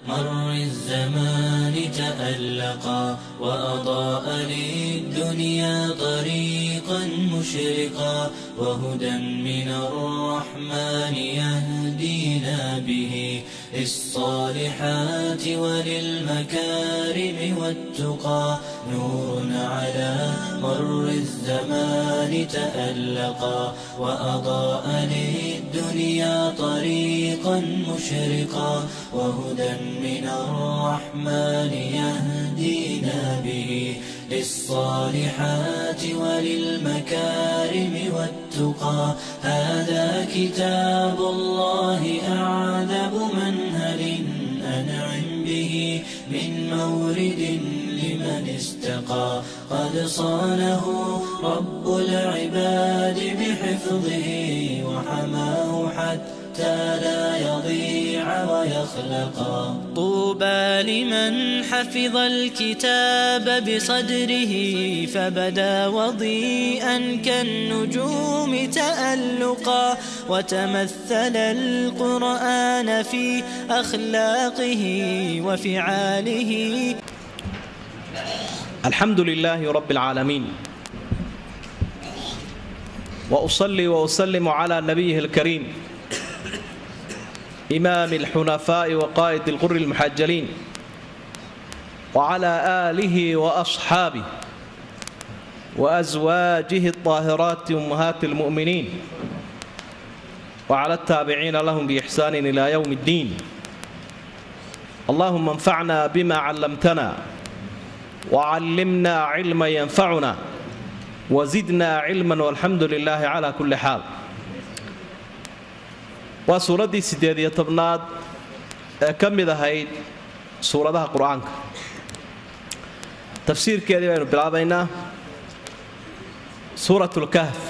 مر الزمان تألقا وأضاء للدنيا طريقا مشرقا وهدى من الرحمن يهدينا به للصالحات وللمكارم والتقى نور على مر الزمان تألقا وأضاء للدنيا طريقا مشرقا وهدى من الرحمن يهدينا به للصالحات وللمكارم والتقى هذا كتاب الله أعذب منهل أنعم به من مورد لمن استقى قد صانه رب العباد بحفظه وحماه حتى لا يضيع ويخلقا طوبى لمن حفظ الكتاب بصدره فبدا وضيئا كالنجوم تألقا وتمثل القرآن في أخلاقه وفعاله الحمد لله رب العالمين واصلي واسلم على نبيه الكريم امام الحنفاء وقائد الغر المحجلين وعلى اله واصحابه وازواجه الطاهرات امهات المؤمنين وعلى التابعين لهم باحسان الى يوم الدين اللهم انفعنا بما علمتنا وعلمنا علما ينفعنا وزدنا علما والحمد لله على كل حال waa suuraddii siddeed iyo tobnaad ee ka mid ahayd suuradaha qur-aanka tafsiirkeedii baynu bilaabaynaa suuratlkahf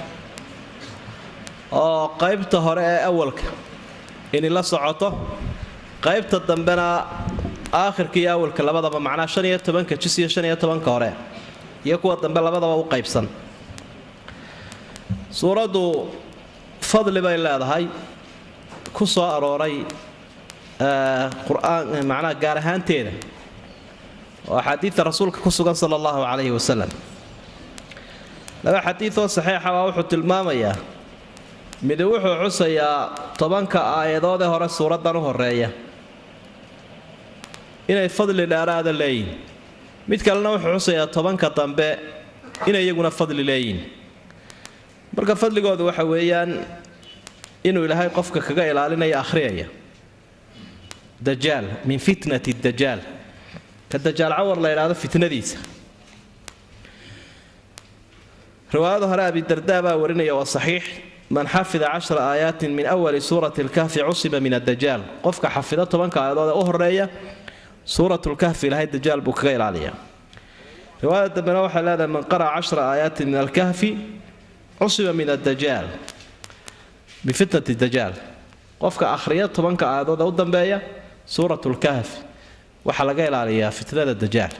oo qaybta hore ee awalka inay la socoto qaybta dambena aakhirka iyo awalka labadaba macnaa shan iyo tobanka jis iyo shan iyo tobanka hore iyo kuwa dambe labadaba u qaybsan suuraddu fadli bay leedahay ku soo arooray qur'aan macnaha gaar ahaanteeda oo axaadiidta rasuulka ku sugan sala allahu calayhi wasalam laba xadiidoo saxiixa baa wuxuu tilmaamayaa midi wuxuu xusayaa tobanka aayadood ee hore suuraddan u horeeya inay fadli dheeraada leeyihin mid kalena wuxuu xusayaa tobanka dambe inay iyaguna fadli leeyihin marka fadligoodu waxa weeyaan inuu ilaahay qofka kaga ilaalinayo akhriyaya dajaal min fitnati dajaal ka dajaal cawar la idhaahdo fitnadiisa riwaayada hore abidardaa baa warinaya waa saxiix man xafida cashra aayaatin min awali suurati lkahfi cusiba min adajaal qofka xafida tobanka aayadood ee u horeeya suuratlkahfi ilaahay dajaal buu kaga ilaaliya riwaayada dambena waxay leedahay man qara'a cashra aayaatin min alkahfi cusiba min adajaal bifitnati dajaal qofka akhriya tobanka aayadood ee u dambeeya suuratlkahfi waxaa laga ilaaliyaa fitnada dajaal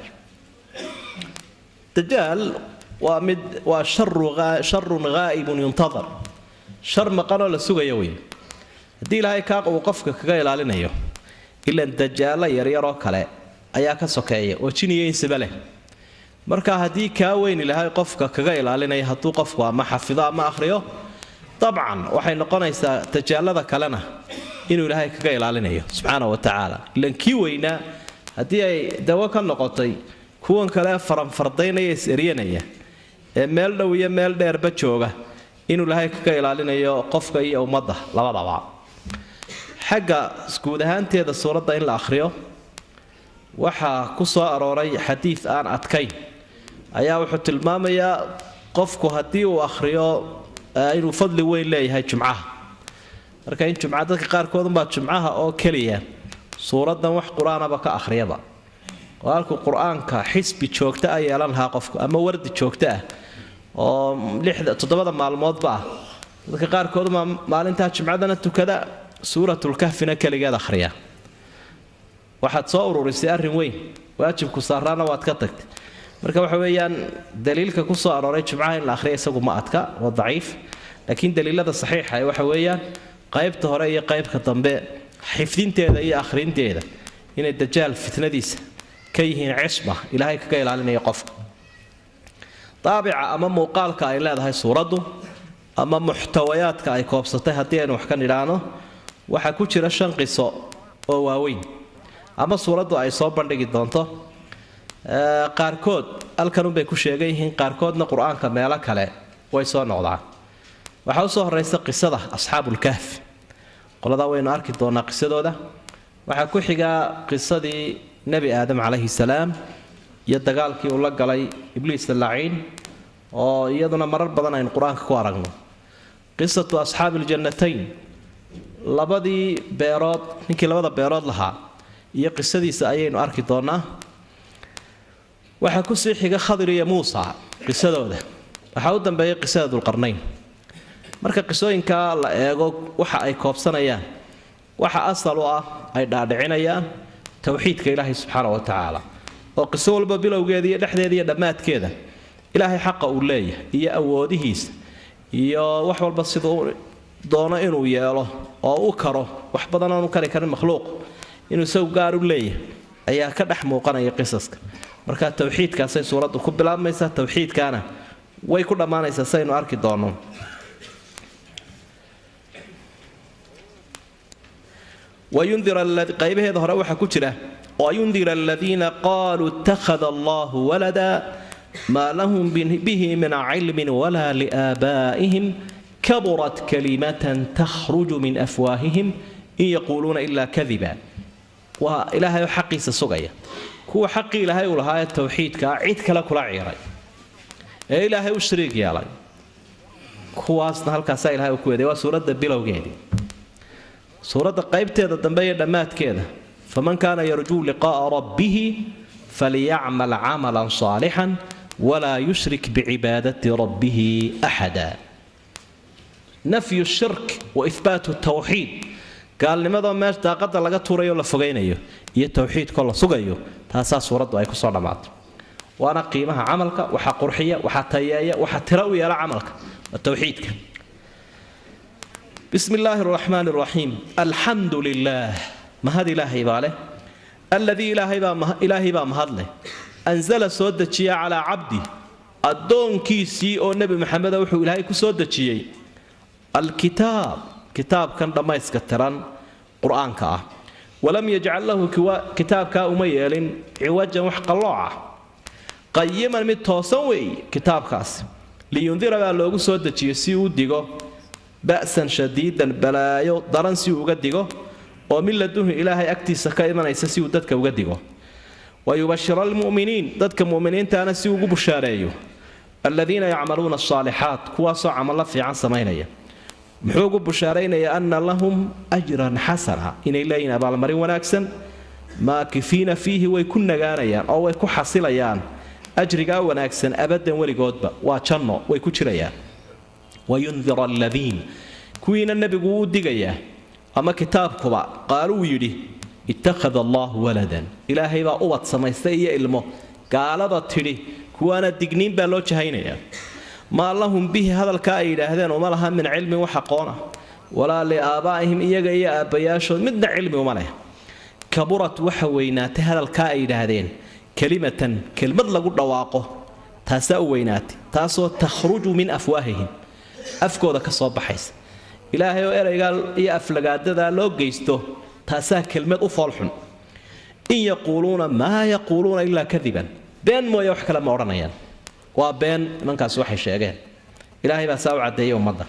dajaal waa mid waa sharun ghaa'ibun yuntadar shar maqanoo la sugaya wey haddii ilaahay kaa uu qofka kaga ilaalinayo ilan dajaalo yaryaroo kale ayaa ka sokeeya oo jiniyo insaba leh marka haddii kaa weyn ilaahay qofka kaga ilaalinaya hadduu qofku ama xafido ama akhriyo dabcan waxay noqonaysaa dajaalada kalena inuu ilaahay kaga ilaalinayo subxaana wa tacaala ilan kii weynaa haddii ay dawo ka noqotay kuwan kale faranfardaynaya is-eryanaya ee meel dhow iyo meel dheerba jooga inuu ilaahay kaga ilaalinayo qofka iyo ummadda labadaba xagga guud ahaanteeda suuradda in la akhriyo waxaa ku soo arooray xadiid aan adkayn ayaa wuxuu tilmaamayaa qofku haddii uu akhriyo inuu fadli weyn leeyahay jumcaha marka in jumca dadka qaarkoodunbaa jumcaha oo keliya suuraddan wax qur-aanaba ka akhriyaba oo halkuu qur-aanka xisbi joogta a yeelan lahaa qofku ama wardi joogto ah oo toddobada maalmoodba ah dadka qaarkooduma maalintaa jumcadana tukada suuratlkahfina keligeed akhriya waxaad soo ururisay arrin weyn waajibku saaraana waad ka tagtay marka waxa weeyaan daliilka ku soo arooray jumcaha in la akhriya isagu ma adka waa daciif laakiin daliilada saxiixa waxa weeyaan qaybta hore iyo qaybka dambe xifdinteeda iyo akhrinteeda inay dajaal fitnadiisa ka yihiin cisma ilaahay kaga ilaalinaya qofka daabica ama muuqaalka ay leedahay suuraddu ama muxtawayaadka ay koobsatay haddii aynu wax ka nidhaahno waxaa ku jira shan qiso oo waaweyn ama suuraddu ay soo bandhigi doonto qaarkood halkanunbay ku sheegan yihiin qaarkoodna qur-aanka meelo kale way soo noqdaan waxaa usoo horeysa qisada asxaabulkahfi qoladaa waynu arki doonaa qisadooda waxaa ku xigaa qisadii nebi aadam calayhi salaam iyo dagaalkii uu la galay ibliis laciin oo iyaduna marar badan aynu qur-aanka ku aragno qisatu asxaabi iljannatayn labadii beerood ninkii labada beerood lahaa iyo qisadiisa ayaynu arki doonaa waxaa kusii xiga khadir iyo muusa qisadooda waxaa u dambeeyay qisada dulqarnayn marka qisooyinkaa la eego waxa ay koobsanayaan waxa asal u ah ay dhaadhicinayaan towxiidka ilaahay subxaana wa tacaala oo qiso walba bilowgeeda iyo dhexdeeda iyo dhammaadkeeda ilaahay xaqa uu leeyahay iyo awoodihiisa iyo wax walba siduu doono inuu yeelo oo u karo wax badan aanu kari karin makhluuq inuu isagu gaar u leeyahay ayaa ka dhex muuqanaya qisaska marka towxiidkaasay suuraddu ku bilaabmaysaa towxiidkaana way ku dhammaanaysaa saynu arki doonno qaybaheeda hore waxaa ku jira wayundira aladiina qaaluu ittakhada allahu walada maa lahum bihi min cilmin walaa liaabaa'ihim kaburat kalimatan takhruju min afwaahihim in yaquuluuna ilaa kadiba waa ilaahay oo xaqiisa sugaya kuwa xaqii ilaahay uu lahaa ee towxiidkaa cid kale kula ciiray ee ilaahay u shariig yeelay kuwaasna halkaasaa ilahay uu ku weeday waa suuradda bilowgeedii suuradda qaybteeda dambe iyo dhammaadkeeda faman kaana yarjuu liqaa'a rabbihi falyacmal camalan saalixan walaa yushrik bicibaadati rabbihi axada nafyu shirk wa ihbaatu tawxiid gaalnimadoo meesha daaqada laga tuurayo la fogaynayo iyo towxiidkoo la sugayo taasaa suuraddu ay kusoo dhammaatay waana qiimaha camalka waxa qurxiya waxa tayeeya waxa tira u yeela camalka waa towxiidka bismi illaahi araxmaani araxiim alxamdu lilaah mahad ilaahay baa leh alladii ilaahay baa mahadleh anzala soo dejiya calaa cabdi addoonkiisii oo nebi maxameda wuxuu ilaahay ku soo dejiyey alkitaab kitaabkan dhammayska tiran qur-aanka ah walam yajcal lahu kitaabkaa uma yeelin ciwajan wax qallooca qayiman mid toosan weeye kitaabkaasi liyundira baa loogu soo dejiyey si uu digo ba'san shadiidan balaayo daran si uu uga digo oo min laduhu ilaahay agtiisa ka imanaysa si uu dadka uga digo wa yubashira almu'miniin dadka mu'miniintaana si ugu bushaareeyo aladiina yacmaluuna asaalixaat kuwaasoo camallo fiican samaynaya muxuu ugu bushaaraynaya anna lahum ajran xasana inay leeyihin abaalmarin wanaagsan maakifiina fiihi way ku nagaanayaan oo way ku xasilayaan ajrigaa wanaagsan abadan weligoodba waa janno way ku jirayaan wayundira aladiin kuwiina nebigu wuu digayaa ama kitaabkuba qaaluu yidhi ittakhada allaahu waladan ilaahay baa ubad samaystay iyo ilmo gaalada tidhi kuwaana digniin baa loo jahaynayaa maa lahum bihi hadalkaa ay yidhaahdeen uma laha min cilmin wax aqoona walaa liaabaa'ihim iyaga iyo aabbayaashood midna cilmi uma leh kaburat waxa weynaatay hadalkaa ay yidhaahdeen kelimatan kelmad lagu dhawaaqo taasaa u weynaatay taasoo takhruju min afwaahihim afkooda ka soo baxaysa ilaahay oo eraygaa iyo aflagaadadaa loo geysto taasaa kelmad u foolxun in yaquuluuna maa yaquuluuna ilaa kadiban been mooye wax kale ma odhanayaan waa been nimankaasi waxay sheegeen ilaahay baa saa u caddeeyay ummadda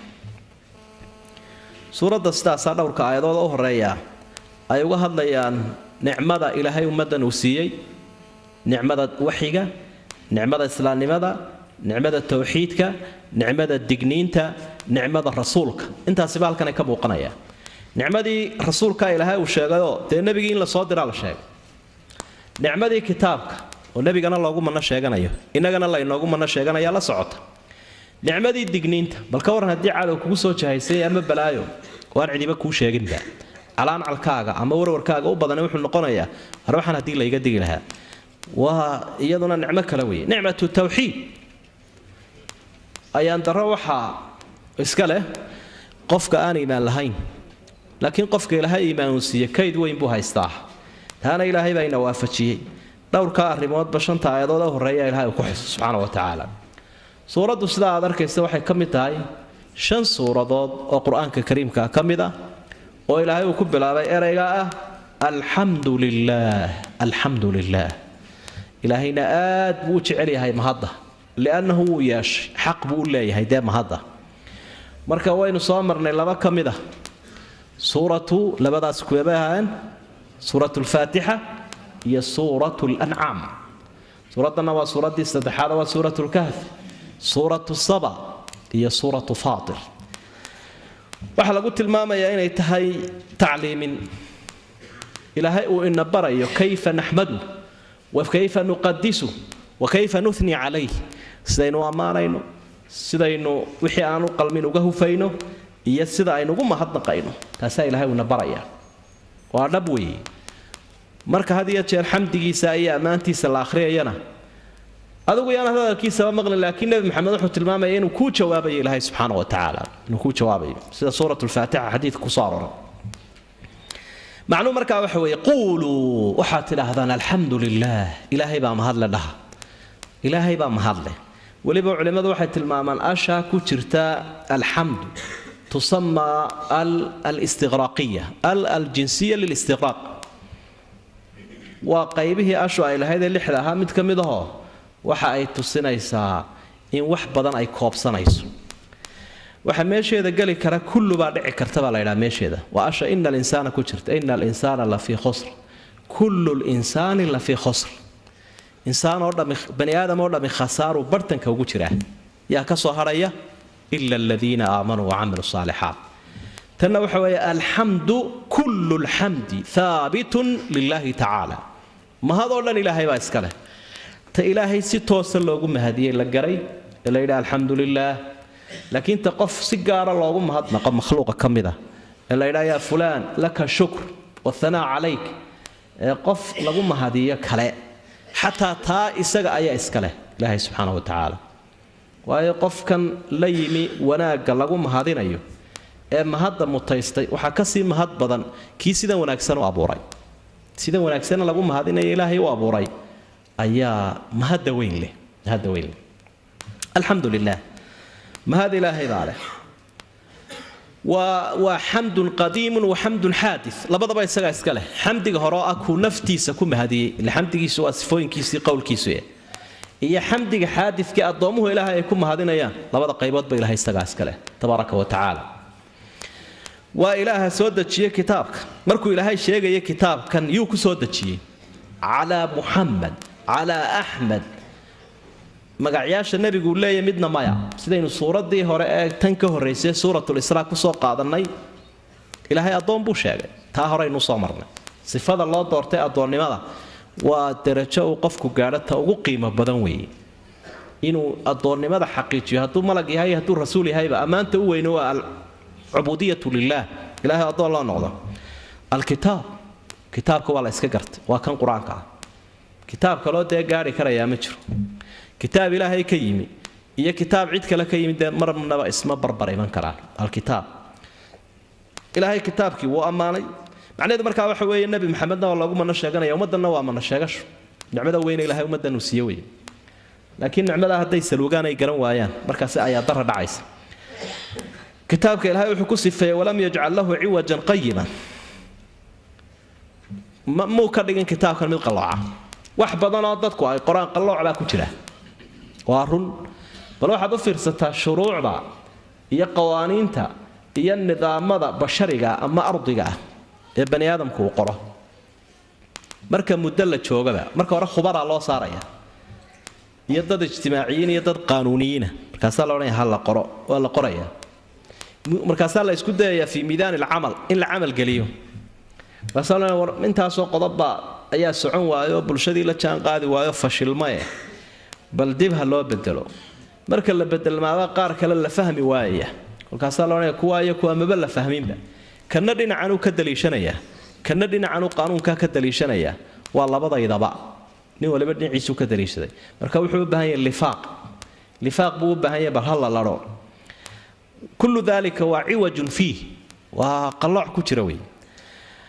suuradda sidaasaa dhowrka aayadooda u horeeya ay uga hadlayaan nicmada ilaahay ummaddan uu siiyey nicmada waxiga nicmada islaamnimada nicmada towxiidka nicmada digniinta nicmada rasuulka intaasiba halkanay ka muuqanaya nicmadii rasuulka ilaahay uu sheegayoo dee nebigii in la soo diraa la sheegay nicmadii kitaabka oo nebigana loogu manno sheeganayo innagana laynoogu manno sheeganaya la socota nicmadii digniinta bal ka warran haddii cadow kugu soo jahaysay ama balaayo waan cidiba kuu sheeginba calaancalkaaga ama warwarkaaga u badani wuxuu noqonayaa har waxaan haddii layga digi lahaa waa iyaduna nicmo kale weeye nicmatu tawxiid ayaan darro waxaa iska leh qofka aan iimaan lahayn laakiin qofka ilaahay iimaan uu siiye kayd weyn buu haystaa taana ilaahay baa ina waafajiyey dhowrkaa arrimoodba shanta aayadood ee horreeya ilahay uu ku xiso subxaana wa tacaala suuraddu sidaa aad arkaysa waxay ka mid tahay shan suuradood oo qur-aanka kariimka ka mid ah oo ilaahay uu ku bilaabay ereyga ah alxamdu lilaah alxamdu lilaah ilaahayna aad buu u jecel yahay mahadda liannahu wuu yeeshay xaq buu u leeyahay dee mahadda marka waynu soo marnay laba ka mid ah suuratu labadaas kuwebay ahaayeen suuratu lfaatixa iyo suuratu lancaam suuraddanna waa suuraddii saddexaad waa suuratu lkahf suuratu saba iyo suuratu faatir waxaa lagu tilmaamayaa inay tahay tacliimin ilaahay uu ina barayo kayfa naxmadu wa kayfa nuqadisu wa kayfa nuhni calayh sidaynu ammaanayno sidaynu wixii aanu qalmin uga hufayno iyo sida aynugu mahadnaqayno taasaa ilahay uu ina baraya waa dhab weeye marka had iyo jeer xamdigiisa iyo ammaantiisa la akhriyayana adigu yaan hadalkiisaba maqlin laakiin nebi maxamed wuxuu tilmaamaya inuu kuu jawaabayo ilaahay subxaana wa tacaala inuu kuu jawaabayo sida suurat lfaatixa xadiidka kusoo aroray macnuu markaa waxa weeye quuluu waxaad tidhaahdaan alxamdu lilaah ilaahay baa mahadle dhaha ilaahay baa mahadleh weliba culimmadu waxay tilmaamaan ashaa ku jirta alxamdu tusamaa alistiqraaqiya al aljinsiya lilistiqraaq waa qaybihii ashu ay lahayd ee lixda ahaa mid ka mid ahoo waxa ay tusinaysaa in wax badan ay koobsanayso waxa meesheeda geli kara kullu baa dhici karta baa la ydhaha meesheeda waa asha ina alinsaana ku jirta ina alinsaana la fii khusr kullu linsaani la fii khusr insaan oo dhami bani aadam oo dhami khasaaruu bartanka ugu jiraa yaa ka soo hadhaya ila aladiina aamanuu wacamiluu saalixaat tanna waxa weeye alxamdu kullu lxamdi haabitun lilahi tacaala mahadoo dhan ilaahay baa iska leh ta ilaahay si toosa loogu mahadiyey la garay ee la yidhaha alxamdu lilaah laakiin ta qof si gaara loogu mahadnaqo makhluuqa ka mid ah ee la yidhaha yaa fulaan laka shukr wathanaa calayk ee qof lagu mahadiyo kale xataa taa isaga ayaa iska leh ilaahay subxaana wa tacaala waayo qofkan la yimi wanaagga lagu mahadinayo ee mahadda mutaystay waxaa kasii mahad badan kii sidan wanaagsan u abuuray sidan wanaagsan lagu mahadinayo ilaahay u abuuray ayaa mahadda weyn leh mahadda weyn leh alxamdu lilah mahad ilaahay baa leh waa waa xamdun qadiimun wa xamdun xaadis labadaba isagaa iska leh xamdiga hore oo ah kuu naftiisa ku mahadiyey ile xamdigiisu waa sifooyinkiisii qowlkiisu iyo xamdiga xaadidkii addoomuhu ilaahay ay ku mahadinayaan labada qayboodba ilahay isagaa iska leh tabaaraka wa tacaala waa ilaaha soo dejiyey kitaabka markuu ilaahay sheegaya kitaabkan yuu ku soo dejiyey calaa muxamed calaa axmed magacyaasha nebiguu leeyahy midna maya sidaynu suuraddii hore ee tan ka horraysay suuratulisraa kusoo qaadannay ilaahay addoon buu sheegay taa horeynu soo marnay sifada loo doortay addoonnimada waa darajo uu qofku gaadho ta ugu qiimo badan weeye inuu addoonnimada xaqiijiyo hadduu malag yahay hadduu rasuul yahayba ammaanta u weyne waa alcubudiyatu lilaah ilahay addoon loo noqdo alkitaab kitaabka waa la iska gartay waa kan qur-aanka ah kitaab kaloo dee gaari karayaa ma jiro kitaab ilaahay ka yimi iyo kitaab cid kale ka yimi dee marnaba isma barbar iman karaan alkitaab ilaahay kitaabkii wuu ammaanay macnaheedu markaa waxa weeye nebi maxamedna waa loogu mana sheeganaya ummaddanna waa mana sheegasho nicmada weyne ilahay ummaddan uu siiye weye laakiin nicmadaa hadday saluugaan ay garan waayaan markaasi ayaa dara dhacaysa kitaabka ilaahay wuxuu ku sifeeyey walam yajcal lahu ciwajan qayiman muu ka dhigin kitaabkan mid qallooca wax badanoo dadku ay qoraan qallooc baa ku jira waa run bal waxaad u fiirsataa shuruucda iyo qawaaniinta iyo nidaamada bashariga ama ardiga ah ee bani aadamku uu qoro marka muddo la joogaba marka hore khubaraa loo saaraya iyo dad ijtimaaciyiin iyo dad qaanuuniyiina markaasaa la odhanaya ha la qoro waa la qoraya markaasaa la isku dayayaa fii miidaan alcamal in la camal geliyo markaasaa la war intaasoo qodobbaa ayaa socon waayo bulshadii la jaan qaadi waayo fashilmae bal dib ha loo bedelo marka la bedelmaaba qaar kale la fahmi waayaya kolkaasaa la odhanaya kuwa iyo kuwa maba la fahminba kana dhinacanuu ka daliishanayaa kana dhinacanuu qaanuunkaa ka daliishanayaa waa labadaydaba nin waliba dhinaciisuu ka daliishaday marka wuxuu u baahan yahay lifaaq lifaaq buu u baahan yahay bal ha la ladho kullu dalika waa ciwajun fiih waa qallooc ku jira wey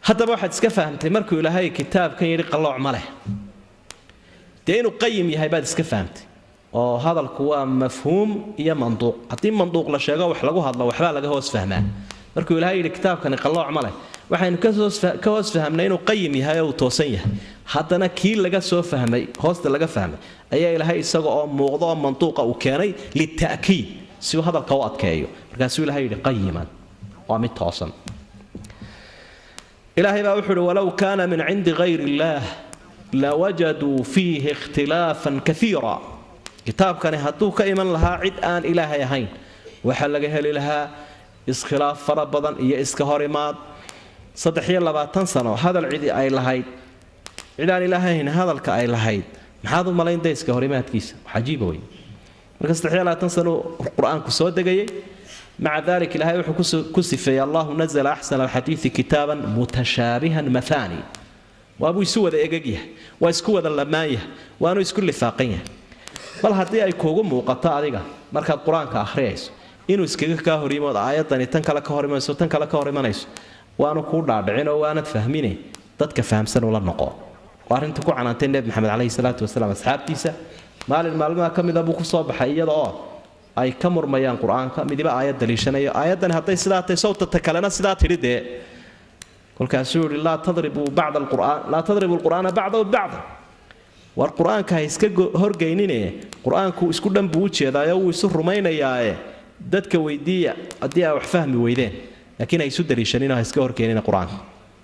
haddaba waxaad iska fahamtay markuu ilaahay kitaabkan yidhi qallooc ma leh dee inuu qayim yahay baad iska fahamtay oo hadalku waa mafhuum iyo manduuq haddii manduuq la sheego wax lagu hadlo waxbaa laga hoos fahmaa markuu ilaahay yidhi kitaabkani qallooc ma leh waxaynu ka hoos fahamnay inuu qayim yahay oo uu toosan yahay haddana kii laga soo fahmay hoosta laga fahmay ayaa ilaahay isaga oo muuqdo oo manduuqa uu keenay lita'kiid si uu hadalka u adkeeyo markaasuu ilahay yidhi qayiman waa mid toosan ilaahay baa wuxuu uhi walow kaana min cindi gayri illaah lawajaduu fiihi ikhtilaafan kaiira kitaabkani hadduu ka iman lahaa cid aan ilaahay ahayn waxaa laga heli lahaa iskhilaaf fara badan iyo iska hor imaad saddex iyo labaatan sano hadal cidi ay lahayd cid aan ilaahay ahayn hadalka ay lahayd maxaad u malayn dayska horimaadkiisa cajiiba wey marka saddex iyo labaatan sano qur-aanku soo degayay maca dalik ilaahay wuxuu ku sifeeyey allahu nazla axsana alxadiidi kitaaban mutashaabihan mathani waabuu isu wada egegyahay waa isku wada lamaan yahay waanu isku lifaaqan yahay bal haddii ay kuugu muuqato adiga markaad qur-aanka akhriyayso inuu iskaga kaa horyimood aayadani tan kale ka hor imanayso tan kale ka hor imanayso waanu kuu dhaadhicin oo waanad fahmine dadka fahamsan ula noqo waa arrinta ku canaantay nebi maxamed caleyhi salaatu wasalaam asxaabtiisa maalin maalmaha ka mida buu kusoo baxay iyada oo ay ka murmayaan qur-aanka midiba aayad daliishanayo aayaddani hadday sidaa tahay sawtata kalena sidaa tidhi dee kolkaasuu yihi laa tadribuu bacda alqur'aan laa tadribu alqur'aana bacdahu bacda war qur-aanka ha iska horgeynine qur-aanku isku dhan buu u jeedaayo wuu isu rumaynayaae dadka weydiiya haddii ay wax fahmi weydeen laakiin ha isu daliishaninoo ha iska horkeenina qur-aanka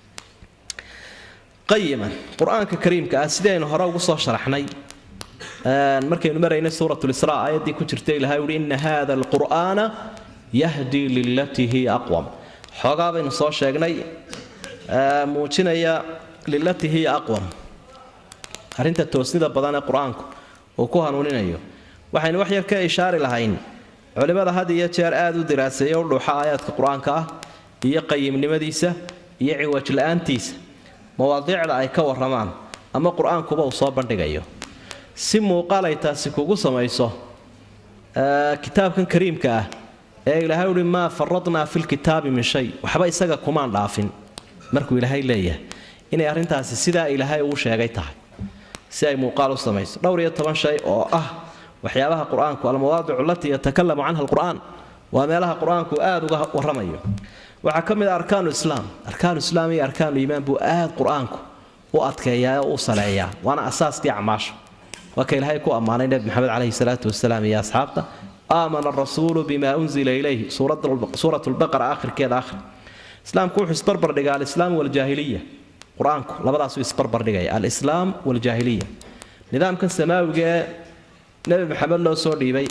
qayiman qur-aanka kariimka ah sidaynu hore ugu soo sharaxnay markaynu maraynay suurat lisraa aayaddii ku jirta ilahay uhi ina hada alqur'aana yahdii lilatii hiya aqwam xoogaa baynu soo sheegnay muujinaya lilatii hiya aqwam arrinta toosnida badan ee qur-aanku uu ku hanuuninayo waxaynu wax yar ka ishaari lahayn culimmada had iyo jeer aada u diraaseeya u dhuuxa aayaadka qur-aanka ah iyo qayimnimadiisa iyo ciwaj la-aantiisa mawaadiicda ay ka warramaan ama qur-aankuba uu soo bandhigayo si muuqaal ay taasi kugu samayso kitaabkan kariimka ah ee ilaahay uhi maa faradnaa filkitaabi min shay waxba isaga kumaan dhaafin markuu ilaahay leeyahay inay arrintaasi sidaa ilaahay uu sheegay tahay si ay muuqaal u samayso dhowr iyo toban shay oo ah waxyaabaha qur-aanku almawaadicu alatii yatakalamu canha alqur'aan waa meelaha qur-aanku aada uga warramayo waxaa ka mid a arkaanu islaam arkaanu islaam iyo arkaanu iimaan buu aada qur-aanku u adkeeyaa oo u saleeyaa waana asaaskii acmaasha waa ka ilaahay ku ammaanay nebi maxamed caleyhi salaatu wasalaam iyo asxaabta aamana arasuulu bima unzila ilayhi suurat lbaqara akhirkeeda akhri islaamku wuxuu isbarbar dhigaa alislaam waljaahiliya qur-aanku labadaasuu isbarbar dhigaya alislaam waljaahiliya nidaamkan samaawiga ee nebi maxamed loo soo dhiibay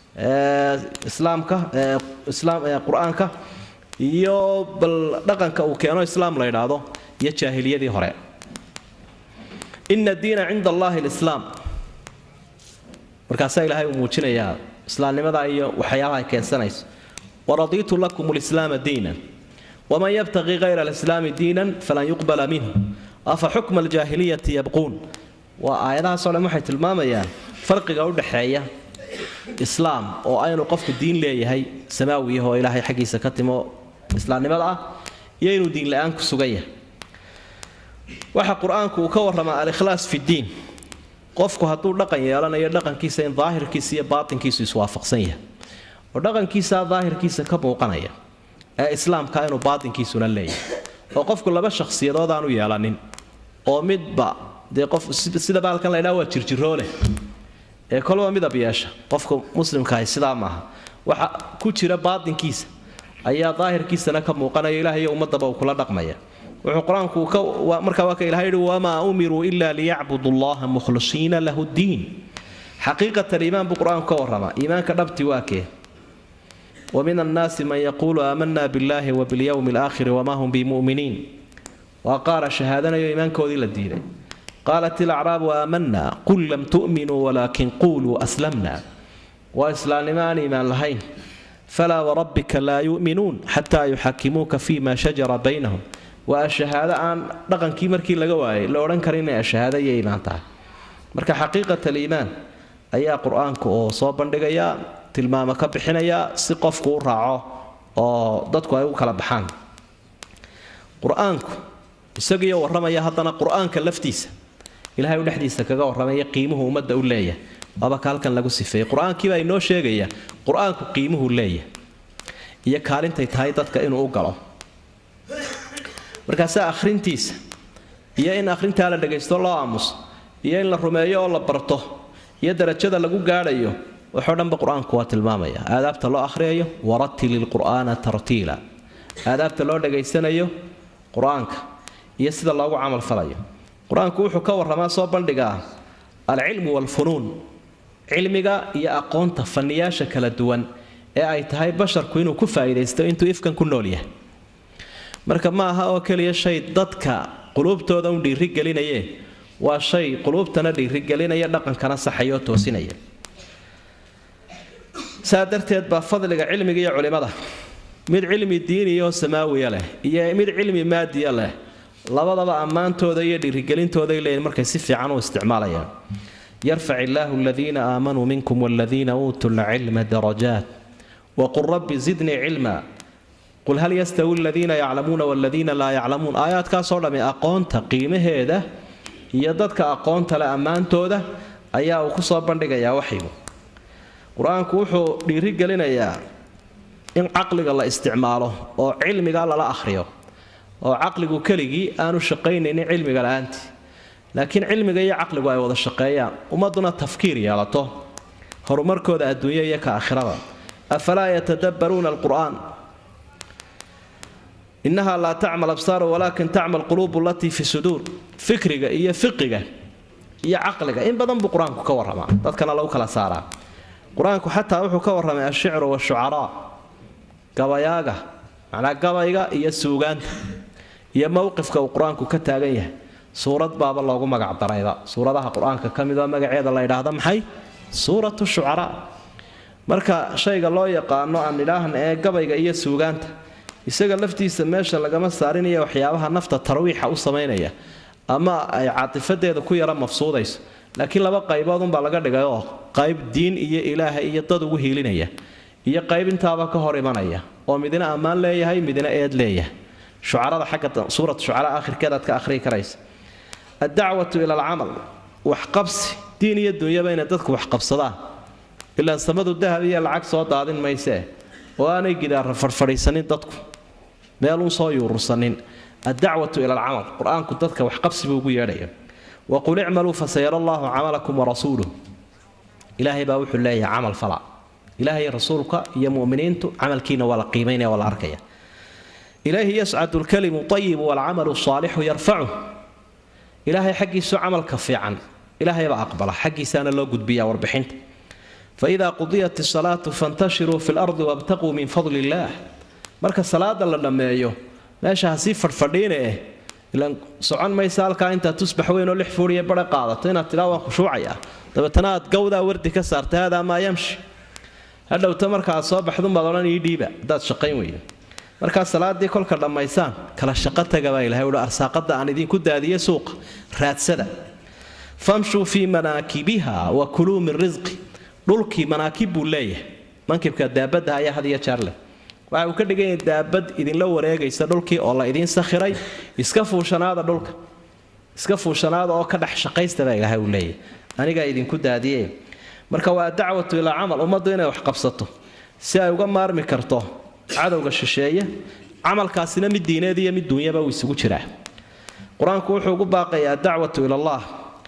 islaamka islaam qur-aanka iyo bal dhaqanka uu keeno islaam la yidhaahdo iyo jaahiliyadii hore ina diina cinda allahi lislaam markaasaa ilaahay uu muujinayaa islaamnimada iyo waxyaabaha ay keensanayso waradiitu lakum lislaama diinan waman yabtaqi kayra alislaami diinan falan yuqbala minhu afa xukma aljaahiliyati yabquun waa aayadahaasoo dhan waxay tilmaamayaan farqiga u dhexeeya islaam oo aynu qofku diin leeyahay samaawiyah oo ilaahay xaggiisa ka timo islaamnimada ah iyo inuu diin la-aan ku sugan yahay waxa qur-aanku uu ka warramaa alikhlaas fi ddiin qofku hadduu dhaqan yeelanayo dhaqankiisa in daahirkiisa iyo baatinkiisu iswaafaqsan yahay oo dhaqankiisa daahirkiisa ka muuqanaya ee islaamka inuu baatinkiisuna leeyahay oo qofku laba shakhsiyadood aanu yeelanin oo midba dee qof sida baalkan la ydhaha waa jirjiroole ee kolba midab yeesha qofka muslimkaahi sidaa maaha waxa ku jira baatinkiisa ayaa daahirkiisana ka muuqanaya ilaah iyo ummadaba uu kula dhaqmaya wuxuu qur-aanku markaa waa ka ilahay yihi wamaa umiruu ila liyacbudu allaha mukhlisiina lahu ddiin xaqiiqat aliimaan buu qur-aanku ka warramaa iimaanka dhabti waa kee ومن الناس من يقول آمنا بالله وباليوم الآخر وما هم بمؤمنين وقال شهادنا إيمان كودي للدين قالت الأعراب آمنا قل لم تؤمنوا ولكن قولوا أسلمنا وإسلام ما إيمان لهين فلا وربك لا يؤمنون حتى يحكموك فيما شجر بينهم والشهادة عن رقم كيمركي لقواي لو رنكرين الشهادة يا إيمان تعالى مركا حقيقة الإيمان أي قرآنك أو صوبا لقيا tilmaamo ka bixinaya si qofku u raaco oo dadku ay u kala baxaan qur-aanku isagiioo warramaya haddana qur-aanka laftiisa ilahay u dhexdiisa kaga warramaya qiimuhu ummadda u leeyahay waaba ka halkan lagu sifeeyey qur-aankiibaa inoo sheegaya qur-aanku qiimuhu leeyahay iyo kaalintay tahay dadka inuu u galo markaasaa akhrintiisa iyo in akhrintaa la dhagaysto loo aamuso iyo in la rumeeyo oo la barto iyo darajada lagu gaadhayo waxoo dhanba qur-aanku waa tilmaamaya aadaabta loo akhriyayo waratil ilqur'aana tartiila aadaabta loo dhagaysanayo qur-aanka iyo sida loogu camalfalayo qur-aanku wuxuu ka warramaa soo bandhigaa alcilmu waalfunuun cilmiga iyo aqoonta fanniyaasha kala duwan ee ay tahay basharku inuu ku faa'iidaysto intuu ifkan ku nool yahay marka ma aha oo keliya shay dadka quluubtooda un dhiirigelinayee waa shay quluubtana dhiirigelinaya dhaqankana saxayoo toosinaya saa darteed baa fadliga cilmiga iyo culimada mid cilmi diiniyaoo samaawiya leh iyo mid cilmi maadiya leh labadaba ammaantooda iyo dhiirigelintooday leeyihin markay si fiican u isticmaalayaan yarfac illaahu aladiina aamanuu minkum waladiina uutuu lcilma darajaat waqul rabbi zidnii cilma qul hal yastawi aladiina yaclamuuna waladiina laa yaclamuun aayaadkaasoo dhammi aqoonta qiimaheeda iyo dadka aqoonta leh ammaantooda ayaa uu kusoo bandhigayaa waxyigu qur-aanku wuxuu dhiirigelinayaa in caqliga la isticmaalo oo cilmiga lala akhriyo oo caqligu keligii aanu shaqaynaynin cilmiga la-aantii laakiin cilmiga iyo caqligu ay wada shaqeeyaan ummadduna tafkiir yeelato horumarkooda adduunya iyo ka aakhirada afalaa yatadabbaruuna alqur'aan innaha laa tacmal absaaru walaakin tacmal quluubu alatii fi suduur fikriga iyo fiqiga iyo caqliga in badan buu qur-aanku ka warramaa dadkana lagu kala saaraa qur-aanku xataa wuxuu ka warramay ashicru washucaraa gabayaaga macnaa gabayga iyo suugaanta iyo mowqifka uu qur-aanku ka taagan yahay suurad baaba loogu magac darayba suuradaha qur-aanka ka mid oo magaceeda la ydhaahda maxay suuratu shucaraa marka shayga loo yaqaano aan idhaahna ee gabayga iyo suugaanta isaga laftiisa meesha lagama saarinaya waxyaabaha nafta tarwiixa u samaynaya ama ay caatifadeeda ku yara mafsuudayso laakiin laba qayboodunbaa laga dhigay oo qayb diin iyo ilaaha iyo dad ugu hiilinaya iyo qayb intaaba ka hor imanaya oo midna ammaan leeyahay midna eed leeyahay shucarada xagga suurat shucara akhirkeed aad ka akhriyi karaysa addacwatu ila alcamal waxqabsi diin iyo dunyaba inay dadku waxqabsadaan ilaa samadu dahab iyo lacag soo daadin maysee oo aanay gidaara fadhfadhiisanin dadku meeluun soo yuurursanin addacwatu ila alcamal qur-aanku dadka waxqabsi buu ugu yeedhaya waqul icmaluu fasayara allaahu camalakum warasuuluh ilaahay baa wuxuu leeyahay camal fala ilaahay rasuulka iyo muminiintu camalkiina waa la qiimaynaya waa la arkaya ilayhi yascadu lkalimu ayibu walcamalu saalixu yarfacu ilaahay xaggiisu camalka fiican ilaahaybaa aqbala xaggiisaana loo gudbiya warbixinta faida qudiyat isalaatu fantashiruu fi lardi wabtaquu min fadli illaah marka salaada la dhammeeyo meesha hasii fadhfadhiine eh ilan socon maysa halkaa intaad tusbax weyn oo lix fuuriya bare qaadato inaad tidhaa waan khushuucaya dabeetana aad gawdaa wardi ka saarta haadaa maa yamshi hadhowta marka aad soo baxdunbaad odhan ii dhiiba haddaad shaqayn weydo markaa salaadii kolka dhammaysaan kala shaqo taga baa ilahay uhi arsaaqada aan idinku daadiye suuqa raadsada famshuu fii manaakibiha wa kuluu min risqi dhulkii manaakib buu leeyahay mankibka daabadda ayaa had iyo jeer leh waxa uu ka dhigan yahay daabad idinla wareegaysa dhulkii oo la idiin sakhiray iska fuushanaada dhulka iska fuushanaada oo ka dhex shaqaysta baa ilaahay uu leeyahay anigaa idinku daadiye marka waa dacwatu ilaa camal ummaddu inay wax qabsato si ay uga maarmi karto cadowga shisheeye camalkaasina mid diineed iyo mid duunyaba uu isugu jiraa qur-aanku wuxuu ugu baaqayaa dacwatu ilallaah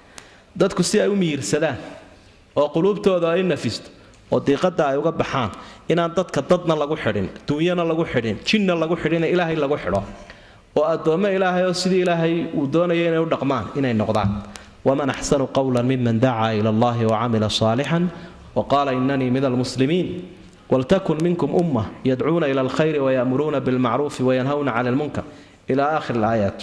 dadku si ay u miyirsadaan oo quluubtooda ay nafisto oo diiqada ay uga baxaan inaan dadka dadna lagu xidhin duunyana lagu xidhin jinna lagu xidhin ilaahay lagu xidho oo addoommo ilaahay oo sidii ilaahay uu doonaya inay u dhaqmaan inay noqdaan waman axsanu qawlan miman dacaa ila allahi wacamila saalixan waqaala inanii min almuslimiin waltakun minkum umma yadcuuna ila alkhayri wayamuruuna bilmacruufi wayanhawna cani lmunkar ila aakhir alaayaat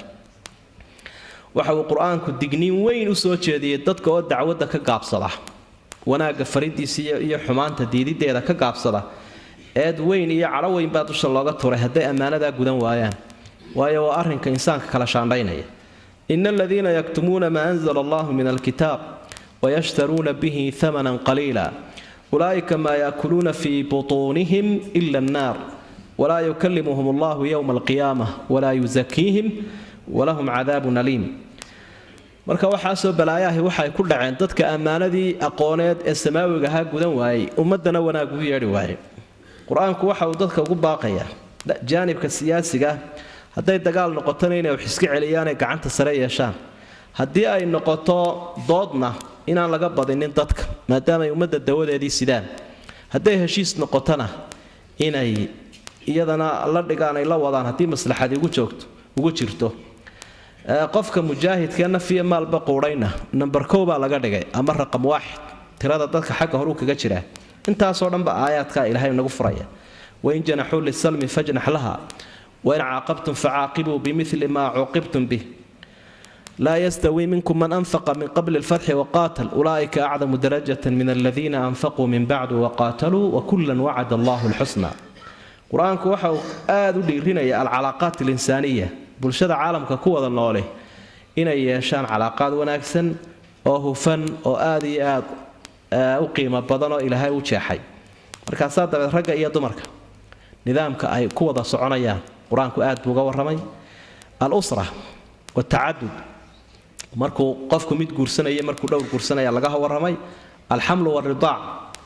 waxa uu qur-aanku digniin weyn u soo jeediyey dadka oo dacwadda ka gaabsada wanaagga faridiisa iyo xumaanta diidideeda ka gaabsada eed weyn iyo cadho weyn baa dusha looga turay hadday ammaanadaa gudan waayaan waayo waa arrinka insaanka kala shaandhaynaya ina aladiina yaktumuuna maa anzala allahu min alkitaab wayashtaruuna bihi hamanan qaliila ulaa'ika maa yaakuluuna fii butuunihim ila annaar walaa yukalimuhum allahu yowma alqiyaamah walaa yusakiihim walahum cadaabun aliim marka waxaasoo balaayahi waxay ku dhaceen dadka ammaanadii aqooneed ee samaawiga ahaa gudan waayey ummadana wanaag ugu yeedhi waayey qur-aanku waxa uu dadka ugu baaqayaa jaanibka siyaasiga hadday dagaal noqotona inay wax iska celiyaanay gacanta sare yeeshaan haddii ay noqoto doodna inaan laga badinin dadka maadaamaay ummadda dawadeedii sidaan hadday heshiis noqotona inay iyadana la dhigaan ay la wadaan haddii maslaxadi ugu joogto ugu jirto qofka mujaahidka nafiya maalba quudhayna number kow baa laga dhigay ama raqam waaxid tirada dadka xagga horuu kaga jiraa intaasoo dhanba aayaadkaa ilaahay nagu furaya wain janaxuu lisalmi fajnax laha wain caaqabtum facaaqibuu bimili maa cuuqibtum bih laa yastawi minkum man anfaqa min qabli lfatxi waqaatal ulaa'ika acdamu darajata min aladiina anfaquu min bacdu waqaataluu wakullan wacada allahu lxusna qur-aanku waxa uu aada u dhiirinaya alcalaaqaat alinsaaniya bulshada caalamka ku wada noole inay yeeshaan calaaqaad wanaagsan oo hufan oo aada iyo aad u qiimo badan oo ilaahay u jeexay markaasaa dabeed ragga iyo dumarka nidaamka ay ku wada soconayaan qur-aanku aad buu uga warramay al-usra watacadud markuu qofku mid guursanaya markuu dhowr guursanaya laga warramay alxamlu waridaac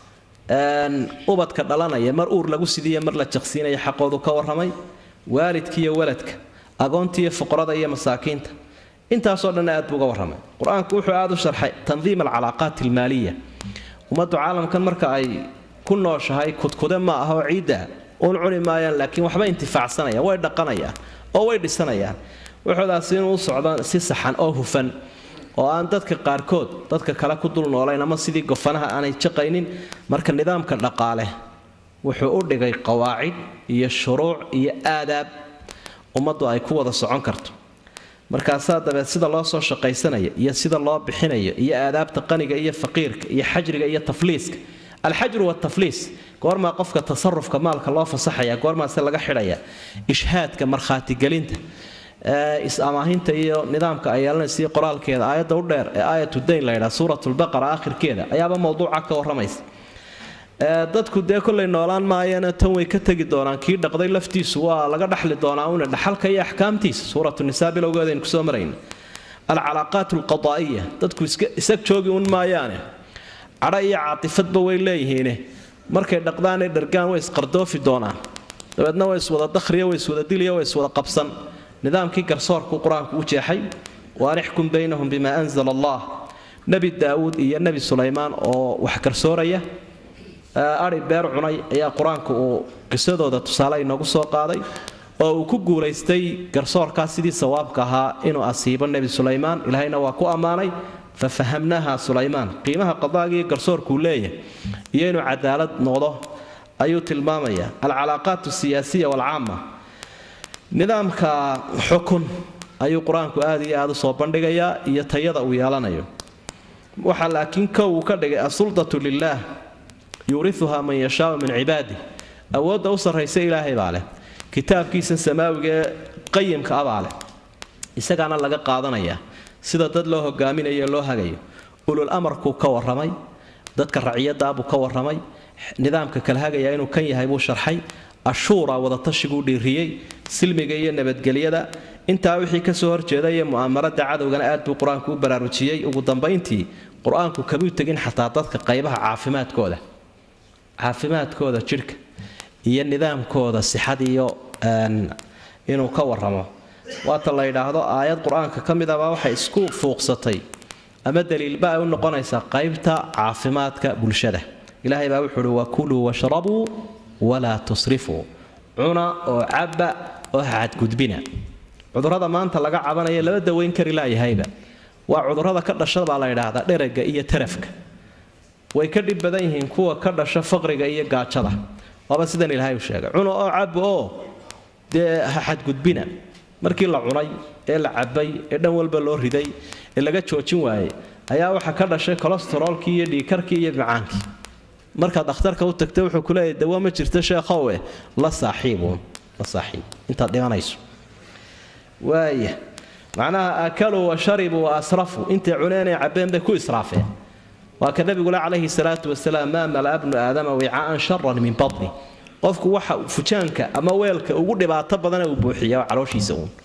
ubadka dhalanaya mar uur lagu sidiiya mar la jaqsiinaya xaqoodu ka warramay waalidkiiyo waladka agoontiiyo fuqrada iyo masaakiinta intaasoo dhanna aad buu uga warramay qur-aanku wuxuu aada u sharxay tandiim alcalaaqaat almaaliya ummaddu caalamkan marka ay ku nooshahay kudkude ma aha oo ciidda uun cuni maayaan laakiin waxba intifaacsanayaan way dhaqanayaan oo way dhisanayaan wuxuudaasi inuu u socdo si saxan oo hufan oo aan dadka qaarkood dadka kale ku dul noolayn ama sidii gofanaha aanay jaqaynin marka nidaamka dhaqaale wuxuu u dhigay qawaacid iyo shuruuc iyo aadaab ummaddu ay ku wada socon karto markaasaa dabeed sida loo soo shaqaysanaya iyo sida loo bixinayo iyo aadaabta qaniga iyo faqiirka iyo xajriga iyo tafliiska alxajru watafliis goormaa qofka tasarufka maalka loo fasaxaya goormaase laga xidhaya ishhaadka markhaatigelinta is-amaahinta iyo nidaamka ay yeelanaysa qoraalkeeda aayadda u dheer ee aayatu dayn la ydhaa suuratulbaqara aakhirkeeda ayaaba mowduuca ka warramaysa dadku dee kollay noolaan maayana tan way ka tegi doonaan kii dhaqday laftiisu waa laga dhaxli doonaa una dhaxalka iyo axkaamtiisa suuratu nisaa bilowgeedaynu kusoo marayna alcalaaqaat alqadaa'iya dadku isag joogi un maayaane cadho iyo caatifadba way leeyihiine markay dhaqdaanay dhargaan way isqardoofi doonaan dabeedna way iswada dakhriya way iswada diliya way iswada qabsan nidaamkii garsoorku qur-aanku u jeexay waan ixkum baynahum bimaa anzala allah nebi daawuud iyo nebi sulaymaan oo wax garsooraya ari beer cunay ayaa qur-aanku uu qisadooda tusaale inoogu soo qaaday oo uu ku guulaystay garsoorkaas sidii sawaabka ahaa inuu asiibo nebi sulaymaan ilaahayna waa ku ammaanay fa fahamnaha sulaymaan qiimaha qadaagiiyo garsoorkuu leeyahay iyo inuu cadaalad noqdo ayuu tilmaamaya alcalaaqaat asiyaasiya walcaama nidaamka xukun ayuu qur-aanku aada iyo aada u soo bandhigayaa iyo tayada uu yeelanayo waxaa laakiin kow uu ka dhigay asuldatu lilaah yuuriuhaa man yashaau min cibaadih awoodda u sarraysa ilaahay baa leh kitaabkiisa samaawiga ee qayimka abaa leh isagaana laga qaadanayaa sida dad loo hogaaminayo loo hagayo ulul amarkuu ka warramay dadka raciyadaabuu ka warramay nidaamka kala hagaya inuu kan yahay buu sharxay ashuura wadatashigu dhiiriyey silmiga iyo nabadgelyada intaa wixii kasoo horjeeda iyo mu'aamarada cadowgana aad buu qur-aanku u baraarujiyey ugu dambayntii qur-aanku kamuu tegin xataa dadka qaybaha caafimaadkooda caafimaadkooda jidhka iyo nidaamkooda sixadiiyo inuu ka waramo waata la yidhaahdo aayad qur-aanka ka mid abaa waxay isku fuuqsatay ama daliilba ay u noqonaysaa qaybta caafimaadka bulshada ilaahay baa wuxuu uhi wakuluu washrabuu walaa tusrifuu cuna oo cabba oo xadgudbina cudurrada maanta laga cabanaya laba daweyn kari laayahayba waa cudurrada ka dhasha baa la yidhaahdaa dherega iyo tarafka way ka dhib badan yihiin kuwa ka dhasha faqriga iyo gaajada waaba sidan ilaahay u sheegay cuna oo cabba oo dee ha xadgudbina markii la cunay ee la cabay ee dhan walba loo riday ee laga joojin waayey ayaa waxaa ka dhashay kolestaroolkii iyo dhiikarkii iyo macaankii markaad dhakhtarka u tagta wuxuu ku leeyahy dawa ma jirto sheekhowe la saaxiibuun la saaxiib intaad dhimanayso waaya macnaha akaluu wa sharibuu wa asrafuu intay cuneenay cabbeen bay ku israafeen waa ka nabigule calayhi salaatu wasalaam maa malaa bnu aadama wicaaan sharan min badni qofku waxa fujaanka ama weelka ugu dhibaato badana uu buuxiya calooshiisa uun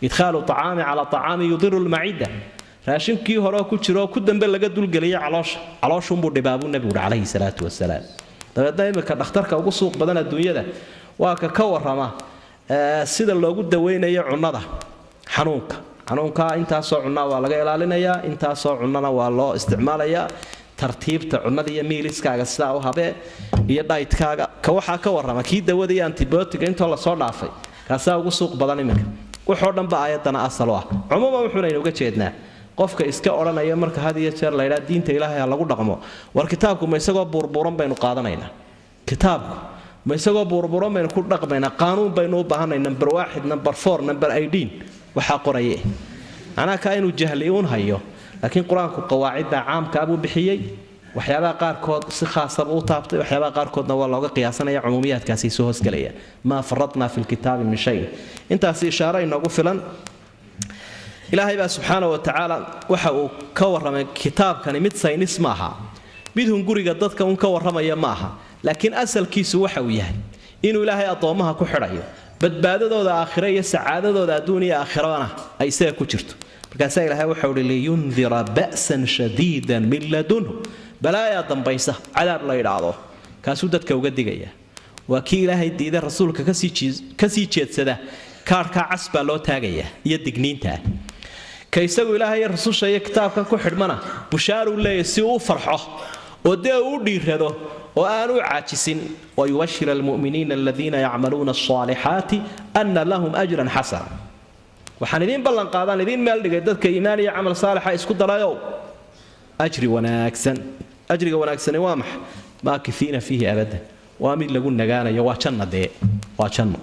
idkhaalu acaami calaa acaami yudiru lmacida raashinkii hore ku jiro ku dambe laga dulgeliyay caloosha calooshuunbuu dhibaabuu nebigu uhi calayhi salaatu wasalaam dabeedna imika dhakhtarka ugu suuq badan adduunyada waa ka ka warrama sida loogu daweynayo cunnada xanuunka xanuunka intaasoo cunnaa waa laga ilaalinayaa intaasoo cunnana waa loo isticmaalayaa tartiibta cunnada iyo miiliskaaga sidaa u habee iyo dhaytkaaga ka waxaa ka warrama kii dawada iyo antibiotiga intoo lasoo dhaafay kaasaa ugu suuq badan iminka wuxoo dhanba aayadana asal u ah cumuuman wuxuunaynu uga jeednaa qofka iska odhanaya marka had iyo jeer laydhaa diinta ilaahay ha lagu dhaqmo war kitaabku ma isagoo buurbuuran baynu qaadanaynaa kitaabku ma isagoo buurbuuran baynu ku dhaqmaynaa qaanuun baynu u baahanay number waaxid number four number eighteen waxaa qoraye macnaha kaa inuu jahli uun hayo laakiin qur-aanku qawaacidda caamkaabuu bixiyey waxyaabaha qaarkood si khaasaba u taabtay waxyaabaha qaarkoodna waa looga qiyaasanaya cumuumiyaadkaasi soo hosgelaya maa faradnaa fi lkitaabi min shayin intaasi ishaaro inoogu filan ilaahay baa subxaana wa tacaala waxa uu ka warramay kitaabkani mid saynis ma aha mid hunguriga dadka un ka warramaya ma aha laakiin asalkiisu waxa uu yahay inuu ilaahay addoommaha ku xidhayo badbaadadooda aakhire iyo sacaadadooda adduun iyo aakhirana ay isaga ku jirto markaasaa ilaahay waxau uhi liyundira ba'san shadiidan min ladunhu balaayaa dambaysa cadaab la idhaahdo kaasuu dadka uga digaya waa kii ilaahay diida rasuulka kasii jeedsada kaarhkaa cas baa loo taagayaa iyo digniintaa ka isagu ilaahay rasusha iyo kitaabkan ku xidhmana bushaaruu leeyahy si uu u farxo oo dee uu u dhiirado oo aan u caajisin wayubashir almu'miniina aladiina yacmaluuna alصaalixaati ana lahum ajran xasana waxaan idiin ballan qaadaan idiin meel dhigay dadka iimaan iyo camal saalixa isku darayow ajri wanaagsan ajriga wanaagsani waa maxa maakifiina fiihi abadan waa mid lagu nagaanayo waa janna dee waa janno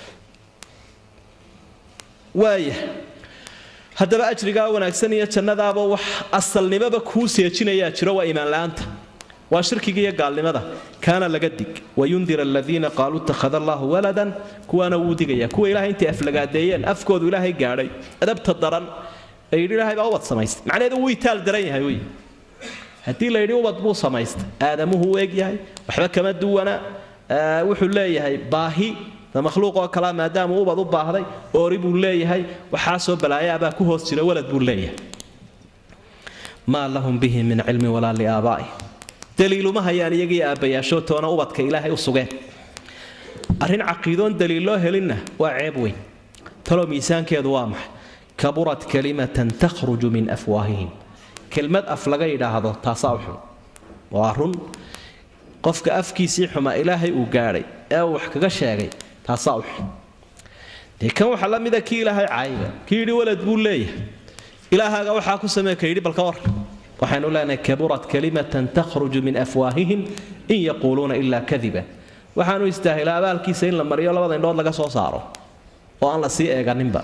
waaya haddaba ajrigaa wanaagsan iyo jannadaaba wax asalnimaba kuu seejinayaa jiro waa iimaanla'aanta waa shirkiga iyo gaalnimada kaana laga dig wayundira aladiina qaaluu ittakhada allahu waladan kuwaana wuu digaya kuwa ilahay intay aflagaadeeyeen afkoodu ilaahay gaadhay adabta daran ee yidhi ilaahay baa ubad samaystay macnaheedu wuu itaal daran yahay wey haddii la yidhi ubad buu samaystay aadamuhu u eg yahay waxba kama duwana wuxuu leeyahay baahi makhluuqoo kalea maadaamuu ubad u baahday oori buu leeyahay waxaasoo balaayaabaa ku hoos jira walad buu leeyahay maa lahum bihi min cilmin walaa liaabaa'i daliiluma hayaan iyagii aabbayaashoodtoona ubadka ilaahay u sugeen arrin caqiidoon daliilloo helinna waa ceeb weyn taloo miisaankeedu waa maxay kaburat kalimatan takhruju min afwaahihim kelmad af laga yidhaahdo taasaa u xun waa run qofka afkiisii xumaa ilaahay uu gaadhay ee uu wax kaga sheegay taasaa u xun dee kan waxaa la mida kii ilaahay caayiga kii yidhi walad buu leeyahay ilaahaaga waxaa ku samee ka yidhi balka war waxaynu leenahay kaburat kalimatan takhruju min afwaahihim in yaquuluuna ilaa kadiba waxaanu istaahilaa abaalkiisa in la mariyo labada indhood laga soo saaro oo aan la sii eeganinba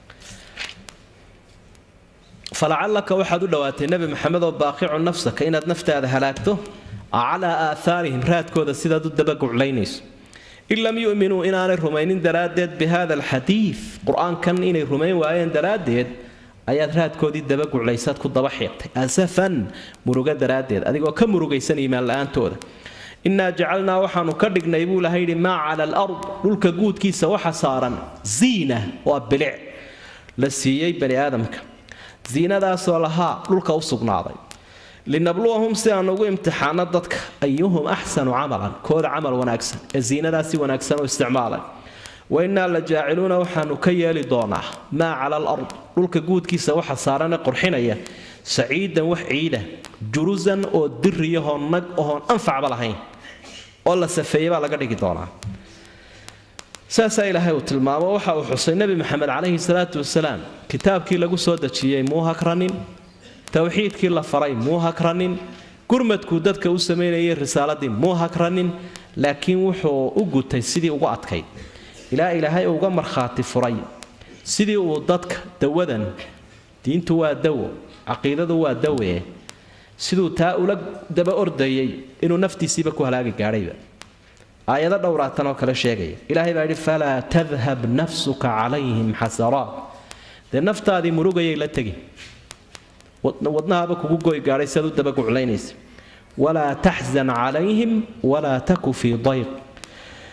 falacallaka waxaad u dhowaatay nebi maxamed oo baaqicu nafsaka inaad naftaada halaagto calaa aahaarihim raadkooda sidaad u dabaguclaynayso in lam yu'minuu inaanay rumaynin daraaddeed bi hada alxadiid qur-aankan inay rumayn waayeen daraaddeed ayaad raadkoodii dabaguclaysaad ku daba xiiqtay asafan murugo daraaddeed adigoo ka murugaysan iimaan la-aantooda innaa jacalnaa waxaanu ka dhignay buu ilahay yidhi maa cala alard dhulka guudkiisa waxa saaran ziina waa bilic la siiyey bani aadamka ziinadaasoo lahaa dhulka u sugnaaday linabluwahum si aan ugu imtixaano dadka ayuhum axsanu camalan kooda camal wanaagsan ee ziinadaasi wanaagsan u isticmaalay wainnaa la jaaciluuna waxaanu ka yeeli doonaa maa cala alard dhulka guudkiisa waxa saarane qurxinaya saciidan wax ciida jurusan oo diriyahoo nag ohoon anfacba lahayn oo la safeeye baa laga dhigi doonaa saasaa ilaahay uu tilmaamo waxa uu xusay nebi maxamed calayhi salaatu wasalaam kitaabkii lagu soo dejiyey muu hakranin towxiidkii la faray muu hakranin gurmadkuu dadka u samaynayay risaaladii muu hakranin laakiin wuxuu u gutay sidii ugu adkayd ilaa ilaahay uga markhaati furay sidii uu dadka dawadan diintu waa dawo caqiidadu waa dawe siduu taa ula daba ordayay inuu naftiisiiba ku halaagi gaadhayba aayado dhowraatan oo kale sheegaya ilaahay baa yidhi falaa tadhab nafsuka calayhim xasaraat dee naftaadii murugayay la tegi wadnahaaba kugu goy gaadhay siaad u dabaguclaynaysa walaa taxzan calayhim walaa taku fii dayq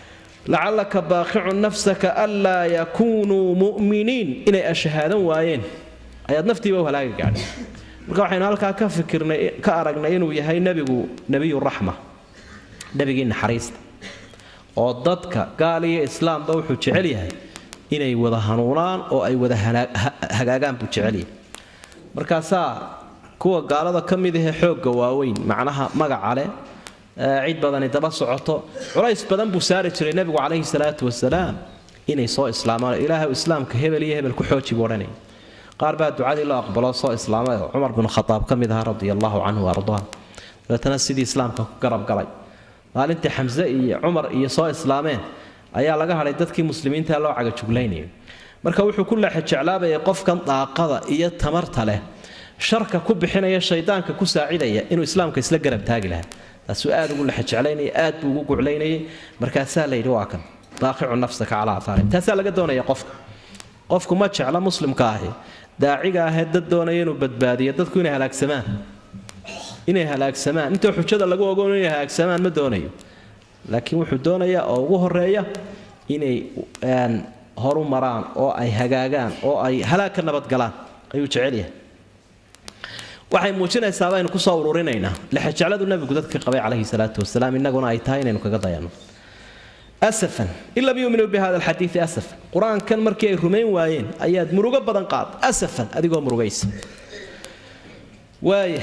lacallaka baaqicun nafsaka anlaa yakuunuu mu'miniin inay ashahaadan waayeen ayaad naftiiba u halaaga gaadhay marka waxaynu halkaa ka fikirnay ka aragnay inuu yahay nebigu nebiyuraxma nebigii naxariista oo dadka gaal iyo islaamba wuxuu jecel yahay inay wada hanuunaan oo ay wada hagaagaan buu jecel yahay markaasaa kuwa gaalada ka mid ahee xoogga waaweyn macnaha magaca leh cid badani daba socoto culays badan buu saari jiray nebigu calayhi salaatu wasalaam inay soo islaamaan ilaahay islaamka hebel iyo hebel ku xooji buu odhanaya qaar baa ducadii loo aqbalo soo islaamay oo cumar bin khataab ka mid ahaa radia allahu canhu ardaa dabeetana sidii islaamka ku garab galay maalintii xamse iyo cumar iyo soo islaameen ayaa laga hadhay dadkii muslimiinta loo cagajuglaynayay marka wuxuu ku leexa jeclaabayay qofkan daaqada iyo tamarta leh sharka ku bixinaya shaydaanka ku saacidaya inuu islaamka isla garab taagi lahaa taasuu aad ugu lexa jeclaynaya aad buu ugu guclaynayay markaasaa layidhi waa kan daaqicu nafsaka calaa athaarim taasaa laga doonaya qofka qofku ma jecla muslimka ahi daaciga ahee dad doonaya inuu badbaadiyo dadku inay halaagsamaan inay halaagsamaan intoo xujada lagu ogoon inay halaagsamaan ma doonayo laakiin wuxuu doonayaa oo ugu horeeya inay horu maraan oo ay hagaagaan oo ay halaag ka nabadgalaan ayuu jecel yahay waxay muujinaysaa baynu kusoo ururinaynaa lexejecladu nabigu dadka qabay calayhi salaatu wasalaam innaguna ay tahay inaynu kaga dayanno asafan in lam yuuminuu bi hada alxadiidi asafan qur-aankan markii ay rumayn waayeen ayaad murugo badan qaad asafan adigoo murugaysa waaya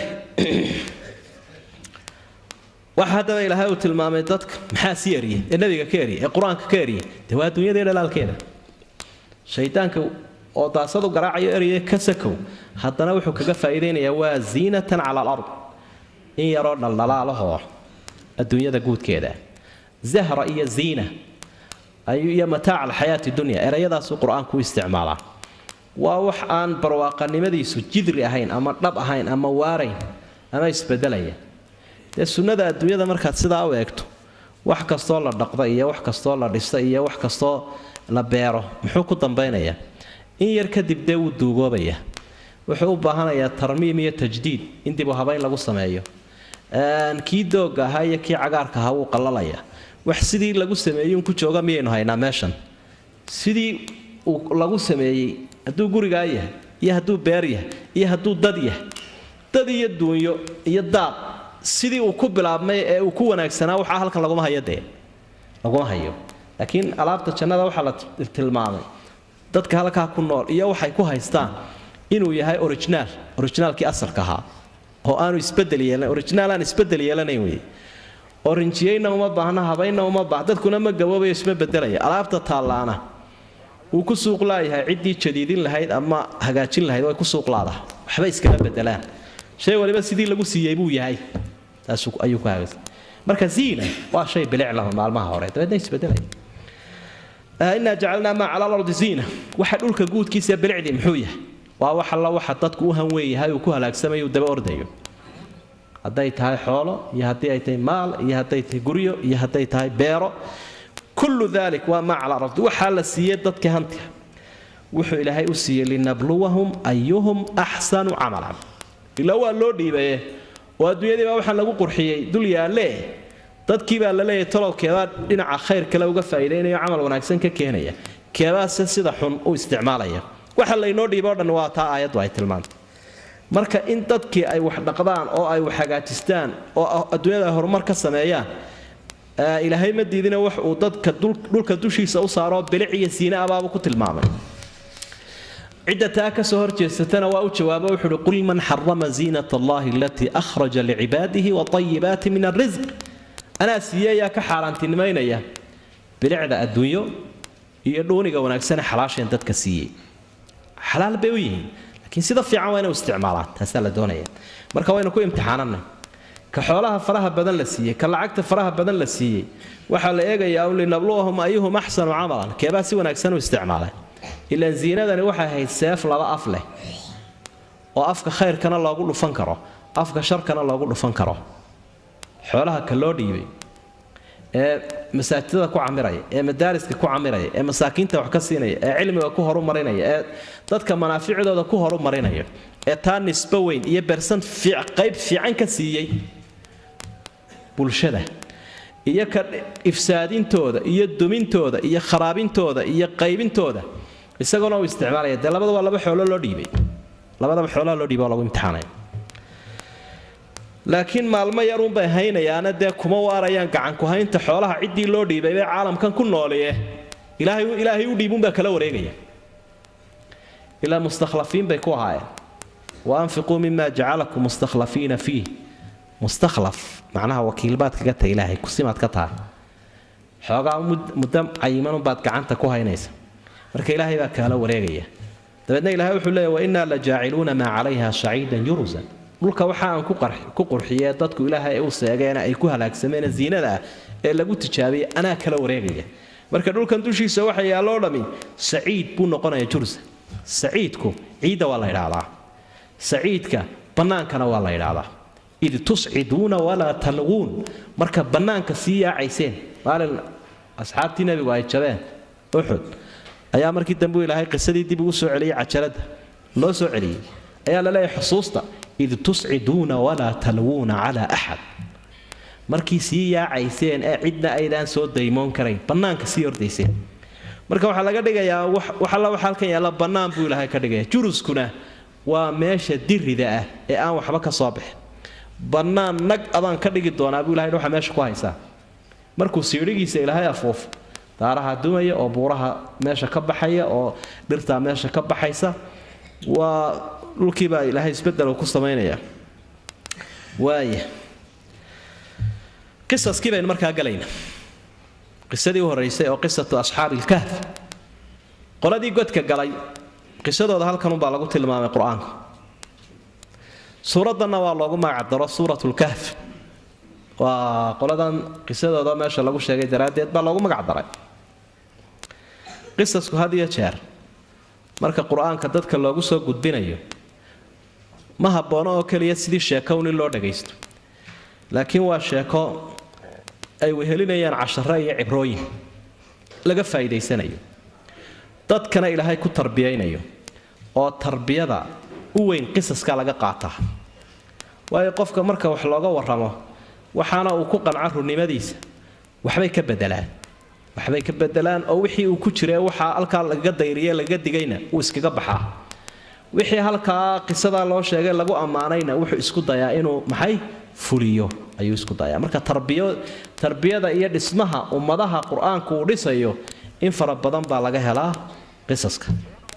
waxa haddaba ilaahay uu tilmaamay dadka maxaa si eriyey ee nabiga ka eriyey ee qur-aanka ka eriyey dee waa adduunyadii dhalaalkeeda shaydaanka oo daasadu garaacayo eriyay ka sakow haddana wuxuu kaga faa'iidaynayaa waa ziinatan cala alard in yaroo dhaldhalaalahoo adduunyada guudkeeda zahra iyo ziina iyo mataaca alxayaati dunya erayadaasuu qur-aanku u isticmaalaa waa wax aan barwaaqanimadiisu jidri ahayn ama dhab ahayn ama waarayn ama isbedelaya dee sunnada adduunyada markaad sidaa u eegto wax kastoo la dhaqda iyo wax kastoo la dhisa iyo wax kastoo la beero muxuu ku dambaynayaa in yar kadib dee wuu duugoobaya wuxuu u baahanayaa tarmiim iyo tajdiid in dib u habayn lagu sameeyo kii doogga ahaa iyo kii cagaarka ahaa wuu qallalaya wax sidii lagu sameeyey ku jooga miyaynu haynaa meeshan sidii uu lagu sameeyey hadduu gurigaa yahay iyo hadduu beer yahay iyo hadduu dad yahay dad iyo duunyo iyo daaq sidii uu ku bilaabmay ee uu ku wanaagsanaa waxaa halkan laguma hayo dee laguma hayo laakiin alaabta jannada waxaa la tilmaamay dadka halkaa ku nool iyo waxay ku haystaan inuu yahay originaal originaalkii asalka ahaa oo aanu isbedel yeelan originaal aan isbedel yeelanayn wey orinjiyeyna uma baahna habaynna uma baah dadkuna ma gaboobayo isma bedelaya alaabta taallaana wuu ku suuq laayahay ciddii jadiidin lahayd ama hagaajin lahayd way ku suuq laadaha waxba iskama bedelaan shay waliba sidii lagu siiyey buu yahay taas ayuu ku hagaagsan marka ziina waa shay bilic lahu maalmaha hore dabeedna isbedelaya inaa jacalnaa maa cala alardi ziina waxa dhulka guudkiisa bilicdii muxuu yahay waa wax alla waxa dadku u hanweeyahay uu ku halaagsamayo uu daba ordayo hadday tahay xoolo iyo haddii ay tahay maal iyo hadday tahay guryo iyo hadday tahay beero kullu dalik waa maa cala alardi waxaa la siiyey dadka hantiga wuxuu ilaahay u siiyey linabluwahum ayuhum axsanu camalan ilaa waa loo dhiibaye oo adduunyadii baa waxaan lagu qurxiyey dul yaalle dadkii baa la leeyahay talow keebaa dhinaca khayr kale uga faa'iidaynayo camal wanaagsan ka keenaya keebaase sida xun u isticmaalaya waxa laynoo dhiibo o dhan waa taa aayaddu ay tilmaantay marka in dadkii ay wax dhaqdaan oo ay wax hagaajistaan oo adduunyada ay horumar ka sameeyaan ilaahay ma diidina wax uu dadka dhulka dushiisa u saaroo bilic iyo siine abaaba ku tilmaamay cidda taa ka soo horjeesatana waa u jawaabo wuxuu uhi qul man xarama ziinat allahi alatii akhraja licibaadihi waayibaati min alrisq anaa siiyeyaa ka xaaraantinimaynaya bilicda adduunyo iyo dhuuniga wanaagsane xalaasheen dadka siiyey xalaal bay u yihiin laakiin sida fiican waa inay u isticmaalaan taasaa la doonaya marka waynu ku imtixaananay ka xoolaha faraha badan la siiyey ka lacagta faraha badan la siiyey waxaa la eegayaa un linabluwahum ayuhum axsanu camalan keebaa si wanaagsan u isticmaalay ilaan ziinadani waxay ahayd seef laba af leh oo afka khayrkana loogu dhufan karo afka sharkana loogu dhufan karo xoolaha ka loo dhiibay ee masaajidada ku camiraya ee madaariska ku camiraya ee masaakiinta wax ka siinaya ee cilmiga ku horumarinaya ee dadka manaaficdooda ku horumarinaya ee taa nisbo weyn iyo bersan qayb fiican ka siiyey bulshada iyo ka ifsaadintooda iyo dumintooda iyo kharaabintooda iyo qaybintooda isagoona uu isticmaalaya dee labada waa laba xoolo loo dhiibay labadaba xoolaha loo dhiibay oo lagu imtixaanaya laakiin maalmo yarunbay haynayaana dee kuma waarayaan gacanku haynta xoolaha ciddii loo dhiibay bay caalamkan ku nooliye ilaahay ilaahay u dhiibunbaa kala wareegaya ilaa mustakhlafiin bay ku ahaayeen wa anfiquu mima jacalakum mustakhlafiina fiih mustakhlaf macnaha wakiilbaad kaga tahay ilaahay kusimaad ka tahay xoogaa muddo cayimanunbaad gacanta ku haynaysa marka ilaahay baa kaala wareegaya dabeedna ilahay wuxuu leeya wainaa la jaaciluuna maa calayha shaciidan yurusan dhulka waxa aan ku qurxiyee dadku ilaahay u seegeena ay ku halaagsameen ziinada ah ee lagu tijaabiyey anaa kala wareegaya marka dhulkan dushiisa waxa yaalloo dhammi saciid buu noqonaya jursa saciidku ciidda waa la ydhaahdaa saciidka bannaankana waa la ydhaahdaa id tusciduuna walaa talquun marka bannaanka sii yaacayseen maalin asxaabtii nebigu ay jabeen uxud ayaa markii dambe ilaahay qisadii dib ugu soo celiyey cajaladda loo soo celiyey ayaa la leeyahay xusuusta id tusciduuna walaa talwuuna calaa axad markii sii yaacayseen ee cidna aydaan soo daymoon karayn bannaanka sii ordayseen marka waxaa laga dhigayaa wax alla waxa halkan yaalla bannaan buu ilaahay ka dhigaya juruskuna waa meesha dirida ah ee aan waxba ka soo bixin bannaan nag adaan ka dhigi doonaa buu ilahay waxa meesha ku haysaa markuu siidhigiisa ilaahay afuufo daaraha dumaya oo buuraha meesha ka baxaya oo dhirtaa meesha ka baxaysa waa dhulkiibaa ilaahay isbedel ku samaynaya waaya qisaskii baynu markaa galayna qisadii u horraysay oo qisatu asxaabi ilkahf qoladii godka galay qisadooda halkanunbaa lagu tilmaamay qur-aanka suuraddanna waa loogu magacdaro suurat lkahf waa qoladan qisadooda meesha lagu sheegay daraaddeed baa loogu magacdaray qisasku had iyo jeer marka qur-aanka dadka loogu soo gudbinayo ma habboono oo keliya sidii sheekown in loo dhagaysto laakiin waa sheeko ay wehelinayaan cashare iyo cibrooyin laga faa'iidaysanayo dadkana ilaahay ku tarbiyaynayo oo tarbiyada u weyn qisaska laga qaataa waayo qofka marka wax looga warramo waxaana uu ku qanca runnimadiisa waxbay ka bedelaan waxbay ka bedelaan oo wixii uu ku jira waxaa halkaa lagaga dayriye lagaga digayna uu iskaga baxaa wixii halkaa qisadaa loo sheegay lagu ammaanayna wuxuu isku dayaa inuu maxay fuliyo ayuu isku dayaa marka tarbiyo tarbiyada iyo dhismaha ummadaha qur-aanku uu dhisayo in fara badan baa laga helaa qisaska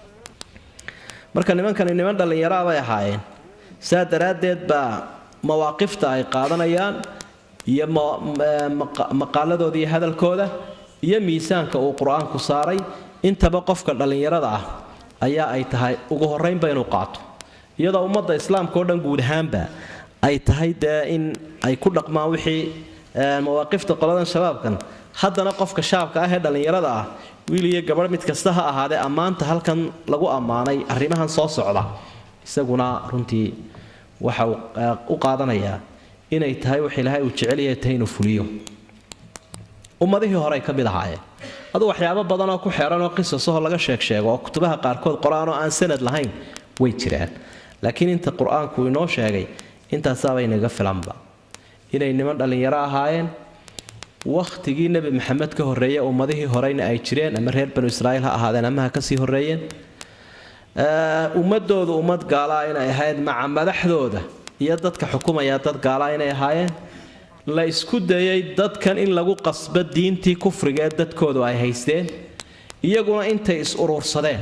marka nimankani niman dhallinyaraa bay ahaayeen saa daraaddeed baa mawaaqifta ay qaadanayaan iyo maqaaladooda iyo hadalkooda iyo miisaanka uu qur-aanku saaray intaba qofka dhallinyarada ah ayaa ay tahay ugu horraynba inuu qaato iyadoo ummadda islaamka oo dhan guud ahaanba ay tahay dee in ay ku dhaqmaan wixii mawaaqifta qoladan shabaabkan haddana qofka shaabka ah ee dhallinyarada ah wiil iyo gabadh mid kasta ha ahaadee ammaanta halkan lagu ammaanay arrimahan soo socda isaguna runtii waxa uu u qaadanayaa inay tahay wax ilaahay uu jecelyahay tahay inuu fuliyo ummadihii hore ay ka mid ahaayeen adu waxyaabo badanoo ku xeeran oo qisasahoo laga sheeg sheego oo kutubaha qaarkood qor-aan oo aan sanad lahayn way jiraan laakiin inta qur-aanku inoo sheegay intaasaabay naga filanba inay niman dhallinyaro ahaayeen wakhtigii nebi maxamed ka horreeyey ummadihii horeyna ay jireen ama reer banu israa'iil ha ahaadeen ama ha kasii horreeyeen ummadoodu ummad gaalaa inay ahayd maca madaxdooda iyo dadka xukumaya dad gaalaa inay ahaayeen la isku dayay dadkan in lagu qasbo diintii kufriga ee dadkoodu ay haysteen iyaguna intay is urursadeen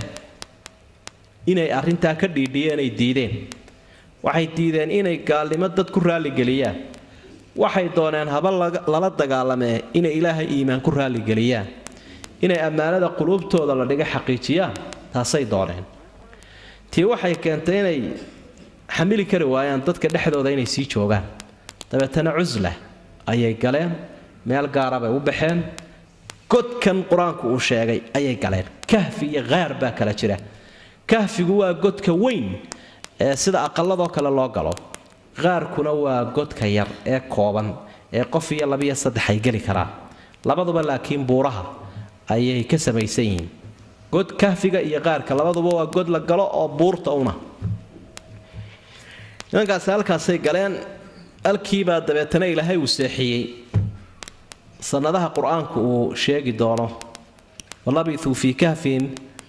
inay arrintaa ka dhiidhiyeen ay diideen waxay diideen inay gaalnimo dad ku raalligeliyaan waxay dooneen haba lala dagaalamee inay ilaahay iimaan ku raalligeliyaan inay ammaanada quluubtooda la dhiga xaqiijiyaan taasay dooneen tii waxay keentay inay xamili kari waayaan dadka dhexdooda inay sii joogaan dabeetana cusla ayay galeen meel gaara bay u baxeen godkan qur-aanku uu sheegay ayay galeen kahfi iyo khaar baa kala jira kahfigu waa godka weyn ee sida aqaladoo kale loo galo qaarkuna waa godka yar ee kooban ee qof iyo labiyo saddex ay geli karaan labaduba laakiin buuraha ayay ka samaysan yihiin god kahfiga iyo qaarka labaduba waa god la galo oo buurta una nimankaasi halkaasay galeen alkiibaa dabeetana ilaahay uu seexiyey sanadaha qur-aanku uu sheegi doono walabithuu fii kahfin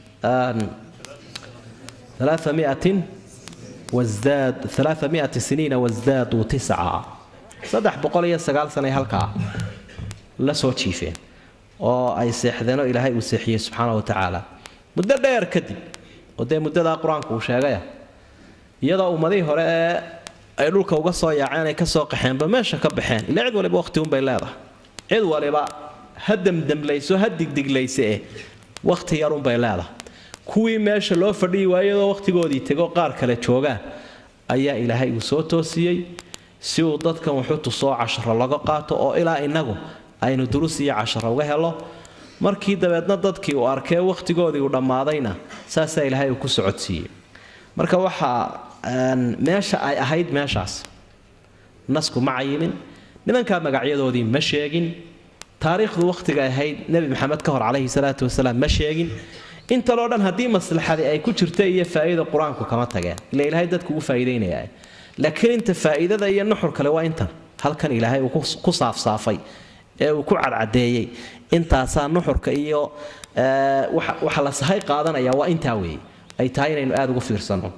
ثلاثمائة وازداد ثلاثمائة سنين وازدادوا تسعة صدح بقولية سقال سنة هلكا لا سو تشيفين oo ay seexdeen oo ilaahay uu seexiyey subxaana wa tacaala muddo dheer kadib oo dee muddadaa qur-aanku uu sheegaya iyadoo ummadihii hore ee ay dhulka uga soo yaaceen ay ka soo qaxeenba meesha ka baxeen ila cid waliba waqti unbay leedahay cid waliba ha demdemlayso ha digdiglayse eh waqti yarunbay leedahay kuwii meesha loo fadhiyi waayadoo wakhtigoodii tegoo qaar kale joogaan ayaa ilaahay uu soo toosiyey si uu dadkan wuxu tusoo casharo laga qaato oo ilaa innagu aynu durus iyo casharo uga helo markii dabeedna dadkii uu arkee wakhtigoodii uu dhammaadayna saasaa ilaahay uu ku socodsiiyey marka waxaa meesha ay ahayd meeshaas nasku ma cayimin nimankaa magacyadoodii ma sheegin taariikhdu wakhtiga ahayd nebi maxamed ka hor calayhi salaatu wasalaam ma sheegin intaloo dhan haddii maslaxadii ay ku jirta iyo faa'iida qur-aanku kama tageen ila ilaahay dadku ugu faa'iidaynaya laakiin inta faa'iidada iyo nuxur kale waa intan halkan ilaahay uu ku saafsaafay ee uu ku cadcadeeyey intaasaa nuxurka iyo waxa la sahay qaadanaya waa intaa weeye ay tahay inaynu aada ugu fiirsano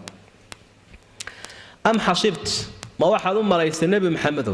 am xasibt ma waxaad u malaysay nebi maxamedow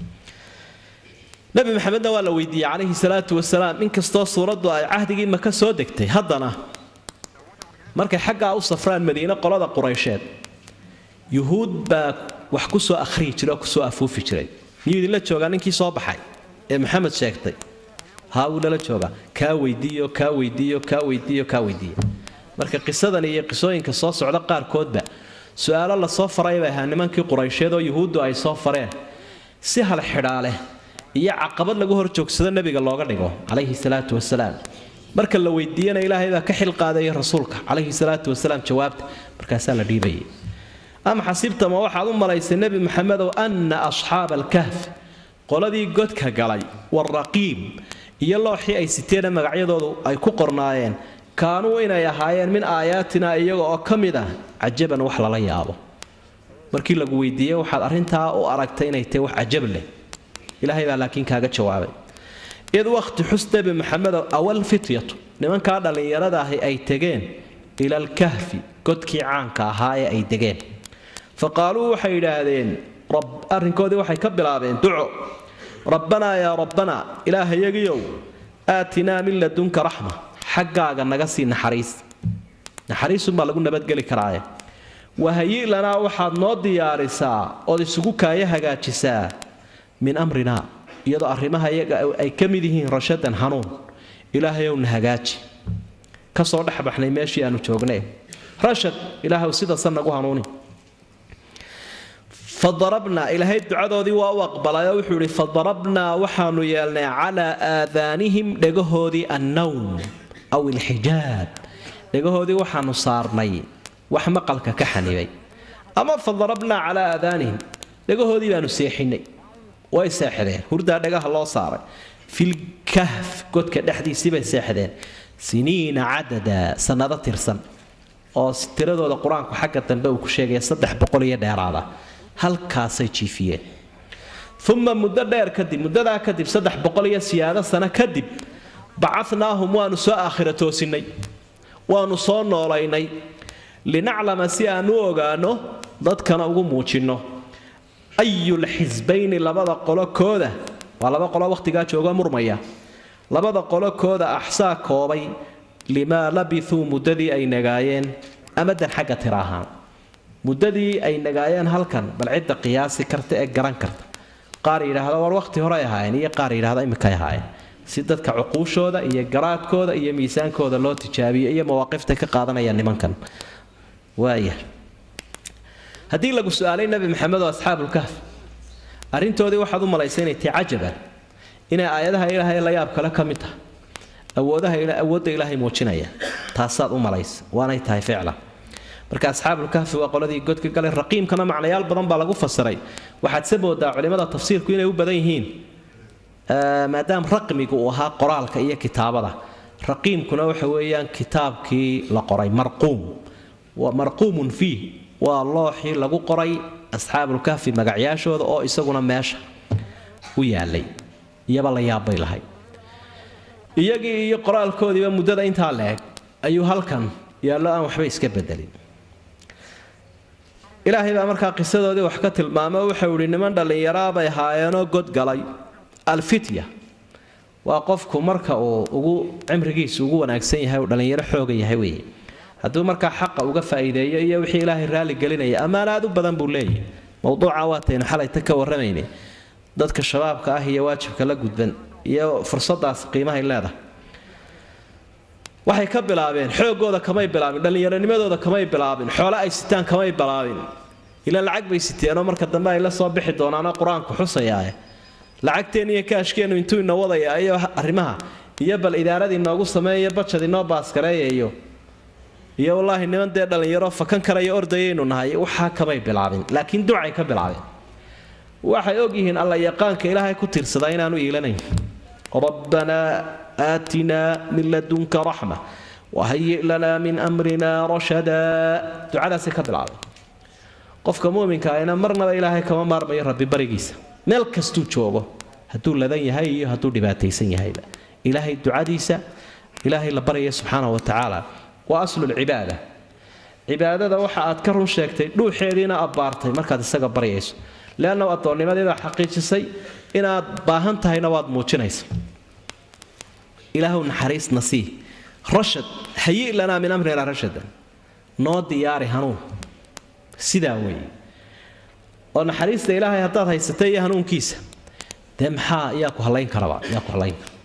nebi maxamedna waa la weydiiyey calayhi salaatu wasalaam inkastoo suuraddu ay cahdigii maka soo degtay haddana markay xaggaa u safraan madiine qolada quraysheed yuhuud baa wax ku soo akhriyi jiray oo kusoo afuufi jiray miyuu idinla joogaa ninkii soo baxay ee maxamed sheegtay haa wuu lala joogaa kaa weydiiyo kaa weydiiyo kaa weydiiyo kaa weydiiyo marka qisadan iyo qisooyinka soo socda qaarkoodba su-aalo lasoo faray bay ahaa nimankii quraysheed oo yuhuuddu ay soo fareen si hal xidhaaleh iyo caqabad lagu hor joogsado nebiga looga dhigo calayhi salaatu wasalaam marka la weydiiyana ilaahay baa ka xilqaadaya rasuulka calayhi salaatu wasalaam jawaabta markaasaa la dhiibayay ama xasibta ma waxaad u malaysay nebi maxamedow anna asxaaba alkahf qoladii godka galay waraqiib iyo looxii ay siteena magacyadoodu ay ku qornaayeen kaanuu inay ahaayeen min aayaatina iyaga oo ka mid ah cajaban wax lala yaabo markii lagu weydiiyey waxaad arrintaa u aragtay inay tahay wax cajab leh ilaahay baa laakiin kaaga jawaabay id wakhti xus nebi maxamedow awal fityatu nimankaa dhallinyarada ahi ay tegeen ila alkahfi godkii caanka ahaa ee ay degeen fa qaaluu waxay yidhaahdeen arrinkoodii waxay ka bilaabeen duco rabbanaa yaa rabbanaa ilaahayagiyow aatinaa min ladunka raxma xaggaaga naga sii naxariis naxariisunbaa lagu nabadgeli karaaye wahayi lanaa waxaad noo diyaarisaa ood isugu kaaya hagaajisaa min amrinaa iyadoo arrimaha iyaga ay ka mid yihiin rashadan hanuun ilaahayow na hagaaji kasoo dhexbaxnay meeshii aanu joognay rashad ilaahw sidaasa nagu hanuuni fadarabnaa ilaahay ducadoodii waa u aqbalayoo wuxuu idhi fadarabnaa waxaanu yeelnay calaa aadaanihim dhegahoodii annawm aw ilxijaab dhegahoodii waxaanu saarnay wax maqalka ka xanibay ama fadarabnaa calaa aadaanihim dhegahoodii baanu seexinay way seexdeen hurdaa dhagaha loo saaray filkahf godka dhexdiisii bay seexdeen siniina cadada sannado tirsan oo tiradooda qur-aanku xagga dambe uu ku sheegaya saddex boqol iyo dheeraada halkaasay jiifiyeen uma muddo dheer kadib muddadaa kadib saddex boqol iyo siyaado sano kadib bacanaahum waanu soo aakhira toosinnay waanu soo noolaynay linaclama si aan u ogaano dadkana ugu muujinno ayulxisbayni labada qolo kooda waa laba qolo wakhtigaa jooga murmaya labada qolo kooda axsaa koobay limaa labithuu muddadii ay nagaayeen amadan xagga tira ahaan muddadii ay nagaayeen halkan bal cidda qiyaasi karta ee garan karta qaar yidhaahda war wakhti horey ahaayeen iyo qaar yidhahda imikay ahaayeen si dadka cuquushooda iyo garaadkooda iyo miisaankooda loo tijaabiyo iyo mawaaqifta ka qaadanaya nimankan waaya haddii lagu su-aalay nebi maxamed oo asxaabulkahf arrintoodii waxaad u malaysay inay tahay cajaban inay aayadaha ilaahay la yaab kale ka mid tahay awoodaha awoodda ilaahay muujinaya taasaad u malaysa waanay tahay ficlan marka asxaabulkahfi waa qoladii godka galay raqiimkana macnayaal badan baa lagu fasiray waxaad se moodaa culimmada tafsiirku inay u badan yihiin maadaama raqmigu uu ahaa qoraalka iyo kitaabada raqiimkuna waxa weeyaan kitaabkii la qoray marquum marquumun fiih waa looxii lagu qoray asxaabulkahfi magacyaashooda oo isaguna meesha u yaalay iyaba la yaabbay lahay iyagii iyo qoraalkoodiiba muddada intaa la eg ayuu halkan yaallo aan waxba iska bedelin ilaahay baa markaa qisadoodii wax ka tilmaamo wuxuu idhi niman dhallinyaraa bay haayeenoo godgalay alfitya waa qofku marka uu ugu cimrigiisu ugu wanaagsan yahay uu dhallinyaro xooga yahay weeye hadduu markaa xaqa uga faa'iideeyo iyo wixii ilaahay raalli gelinaya ammaan aad u badan buu leeyahy mowduuca waataynu xalayta ka warramaynay dadka shabaabka ah iyo waajibka la gudban iyo fursadaas qiimahay leedahay waxay ka bilaabeen xoogooda kamay bilaabin dhallinyaronimadooda kamay bilaabin xoole ay sitaan kamay bilaabin ila lacag bay siteenoo marka dambe ay la soo bixi doonaanoo qur-aanku xusayaae lacagteen iyo kaashkeenu intuu ina wadaya iyo arrimaha iyo bal idaaradii noogu sameeyo bajad inoo baaskareeyayo iyo wallaahi niman dee dhallinyaro fakan karaya ordayaynu nahay waxaa kamay bilaabin laakiin ducay ka bilaabeen waxay ogyihiin alla yaqaanka ilaahay ku tiirsadaa inaanu iilanayn rabbanaa aatinaa min ladunka raxma wahayi lanaa min amrina rashadaa ducadaasay ka bilaabay qofka muminka ahna marnaba ilaahay kama maarmayo rabbi barigiisa meel kastuu joogo hadduu ladan yahay iyo hadduu dhibaataysan yahayba ilaahay ducadiisa ilaahay la baryaya subxaana wa tacaala waa aslulcibaada cibaadada waxa aad ka run sheegtay dhuuxeediina abbaartay markaad isaga baryayso leannahu addoonnimadeeda xaqiijisay inaad baahan tahayna waad muujinaysa ilaahu naxariisna sii rashad hayi lanaa min amrina rashadan noo diyaari hanuun sidaa weeye oo naxariista ilaahay haddaad haysatay iyo hanuunkiisa dee maxaa yaa ku hallayn karaba yaa ku hallayn kara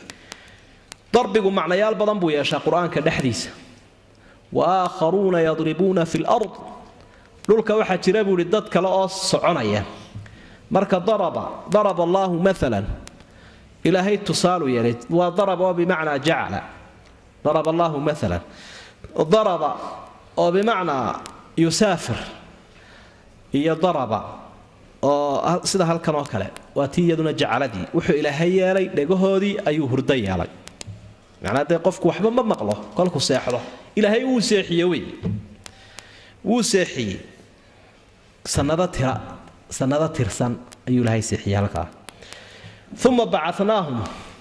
darbigu macnayaal badan buu yeeshaa qur-aanka dhexdiisa wa aakharuuna yadribuuna fi lard dhulka waxaa jira buu ihi dad kale oo soconaya marka daraba daraba allaahu maalan ilaahay tusaalu yeelay waa daraba oo bimacnaa jacala daraba allaahu maalan daraba oo bimacnaa yusaafir iyo daraba oo sida halkan oo kale waa tii iyaduna jacaladii wuxuu ilaahay yeelay dhegahoodii ayuu hurdo yeelay macnaa dee qofku waxba ma maqlo kolku seexdo ilaahay wuu seexiye wey wuu seexiyey sanado tira sanado tirsan ayuu ilaahay seexiyey halkaa uma bacanaahum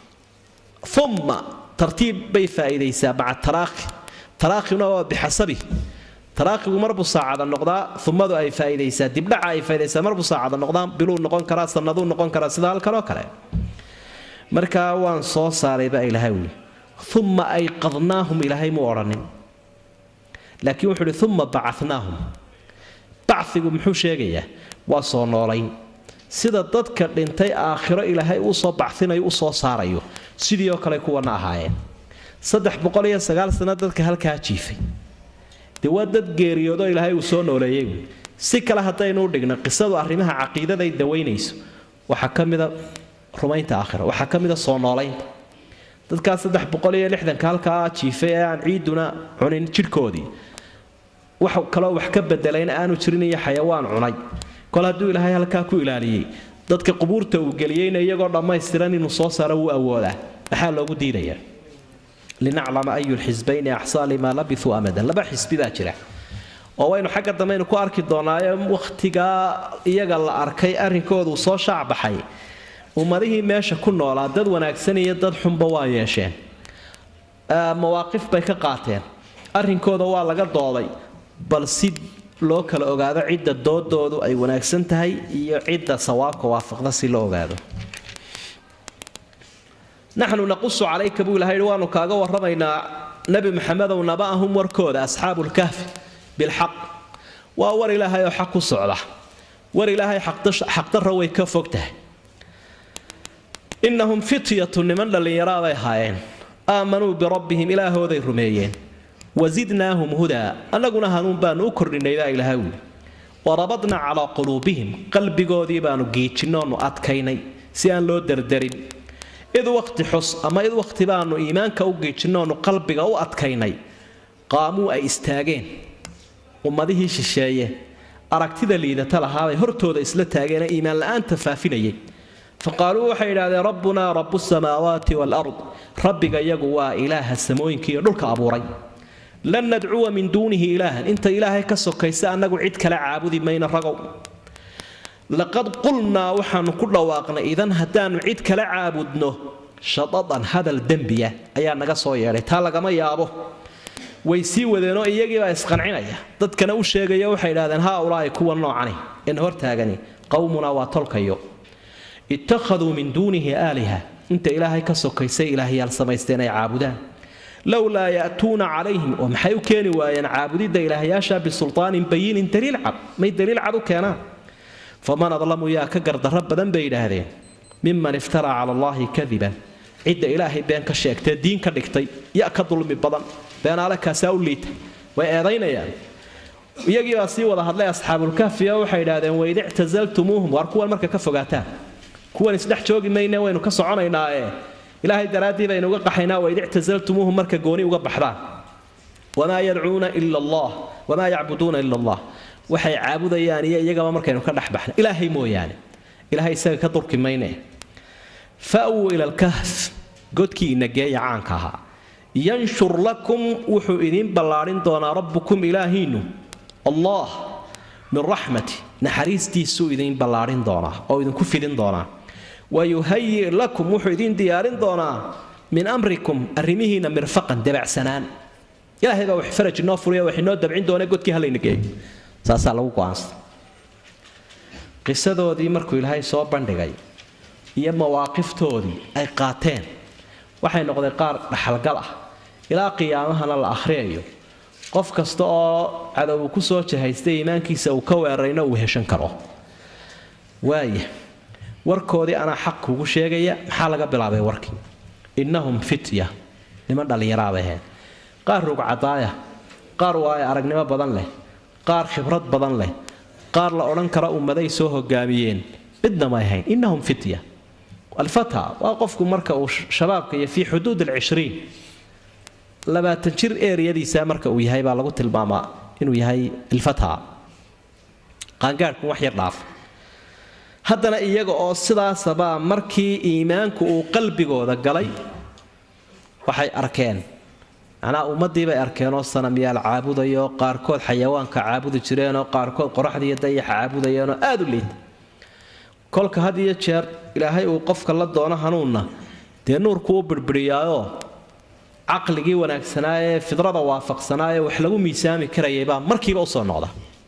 uma tartiib bay faa'iidaysaa maca taraakhi taraakhina waa bixasabi taraakigu marbuu saacada noqdaa umadu ay faa'iidaysaa dibdhaca ay faa'idaysaa marbuu saacada noqdaa biluu noqon karaa sanaduu noqon karaa sida halkan oo kale markaa waan soo saaray baa ilaahay wuli uma ayqadnaahum ilaahay muu odhanin laakiin wuxuu uhi uma bacanaahum bacigu muxuu sheegayaa waa soo noolayn sida dadka dhintay aakhiro ilaahay uu soo bacinayo u soo saarayo sidii oo kale kuwana ahaayeen saddex boqol iyo sagaal sano dadka halkaa jiifay dee waa dad geeriyoodoo ilaahay uu soo nooleeyey si kale haddaynu u dhigno qisadu arrimaha caqiidaday dawaynayso waxaa ka mida rumaynta aakhira waxaa ka mida soo noolaynta dadkaa saddex boqol iyo lixdanka halkaa jiifay ee aan ciiduna cunin jidhkoodii wax kaloo wax ka bedelayna aanu jirin iyo xayawaan cunay kol hadduu ilaahay halkaa ku ilaaliyey dadka qubuurta uu geliyeyna iyagoo dhammaystiran inuu soo saaro wuu awoodaa maxaa loogu diidayaa linaclama ayu lxisbayni axsaa limaa labithuu amadan laba xisbi baa jira oo waynu xagga dambeaynu ku arki doonaayo wakhtigaa iyaga la arkay arrinkoodu soo shaacbaxay ummadihii meesha ku noolaa dad wanaagsan iyo dad xunba waa yeesheen mawaaqif bay ka qaateen arrinkooda waa laga dooday bal si loo kala ogaado cidda doodoodu ay wanaagsan tahay iyo cidda sawaabka waafaqda si loo ogaado naxnu naqusu calayka buu ilahay waanu kaaga warramaynaa nebi maxamedow naba'ahum warkooda asxaabulkahfi bilxaq waa war ilaahay oo xaq ku socda war ilaahay xaqdarra way ka fog tahay innahum fityatu niman dhallinyaraa bay ahaayeen aamanuu birabbihim ilaahooday rumeeyeen wasidnaahum hudaa annaguna hanuun baanu u kordhinay baa ilaha wuli warabadna calaa quluubihim qalbigoodii baanu giijinnoonu adkaynay si aan loo derderin id waqti xus ama id waqti baanu iimaanka u giijinnoonu qalbiga u adkaynay qaamuu ay istaageen ummadihii shisheeye aragtida liidata lahaabay hortooda isla taageenee iimaan la'aanta faafinayay faqaaluu waxay idhahdeen rabbunaa rabu samaawaati waalard rabbiga iyagu waa ilaaha samooyinka iyo dhulka abuuray lan nadcuwa min duunihi ilaahan inta ilaahay ka sokaysa annagu cid kale caabudi mayna ragow laqad qulnaa waxaanu ku dhawaaqnay idan haddaannu cid kala caabudno shadadan hadal dembiya ayaa naga soo yeedhay taa lagama yaabo way sii wadeenoo iyagiibaa isqancinaya dadkana u sheegaya waxay idhahdeen haa ulaahi kuwa noocani in hortaagani qowmunaa waa tolkayo ittakhaduu min duunihi aaliha inta ilaahay ka sokaysay ilaahyaal samaysteen ay caabudaan lowlaa ya'tuuna calayhim oo maxay u keeni waayeen caabudidda ilaahyaasha bisultaanin bayinin daliil cad may daliil cad u keenaan faman adlamu yaa ka gardarro badan bay yidhaahdeen miman iftaraa cala allaahi kadiban cidda ilaahay been ka sheegtee diin ka dhigtay ya ka dulmi badan beenaale kaasaa u liita way eedaynayaan iyagiibaa sii wada hadlay asxaabulkahfiyo waxay idhaahdeen waid ictasaltumuuhum waar kuwan marka ka fogaataan kuwan isdhex joogi mayne waynu ka soconaynaae ilaahay daraaddii baynu uga qaxaynaa waid ictasaltumuuhum marka gooni uga baxdaan wamaa yadcuuna ila allah wamaa yacbuduuna ila allah waxay caabudayaan iyo iyagaba markaynu ka dhex baxna ilaahay mooyaane ilaahay isaga ka durki mayne fa'wuu ila alkahf godkii inageeya caanka ahaa yanshur lakum wuxuu idiin ballaadhin doonaa rabbukum ilaahiinnu allah min raxmati naxariistiisuu idiin ballaadhin doonaa oo idinku fidin doonaa wayuhayi lakum wuxuu idiin diyaarin doonaa min amrikum arrimihiinna mirfaqan dabacsanaan ilaahay baa wax faraj inoo furiya wax inoo dabcin doona godkii halayna geeyo saasaa lagu go'aansa qisadoodii markuu ilaahay soo bandhigay iyo mawaaqiftoodii ay qaateen waxay noqdeen qaar dhaxalgal ah ilaa qiyaamahana la akhriyayo qof kasta oo cadow ku soo jahaystay iimaankiisa uu ka weerarayna uu heshan karo waaya warkoodii anaa xaq kugu sheegaya maxaa laga bilaabay warkii innahum fitya niman dhallinyaraabay ahayd qaar rugcadaaya qaar waayo aragnimo badan leh qaar khibrad badan leh qaar la odhan kara ummaday soo hogaamiyeen midna may ahayn innahum fitya alfata waa qofku marka uu shabaabka iyo fii xuduud alcishriin labaatan jir eeriyadiisa marka uu yahay baa lagu tilmaamaa inuu yahay ilfata qaangaadhku wax yar dhaaf haddana iyaga oo sidaasabaa markii iimaanku uu qalbigooda galay waxay arkeen macnaa ummaddii bay arkeenoo sanamyaal caabudayo qaarkood xayawaanka caabudi jireenoo qaarkood qoraxdiiyo dayaxa caabudayeenoo aada u liita kolka had iyo jeer ilaahay uu qofka la doono hanuunna dee nuurku u birbiriyaayoo caqligii wanaagsanaa ee fidrada waafaqsanaa ee wax lagu miisaami karayay baa markiiba usoo noqda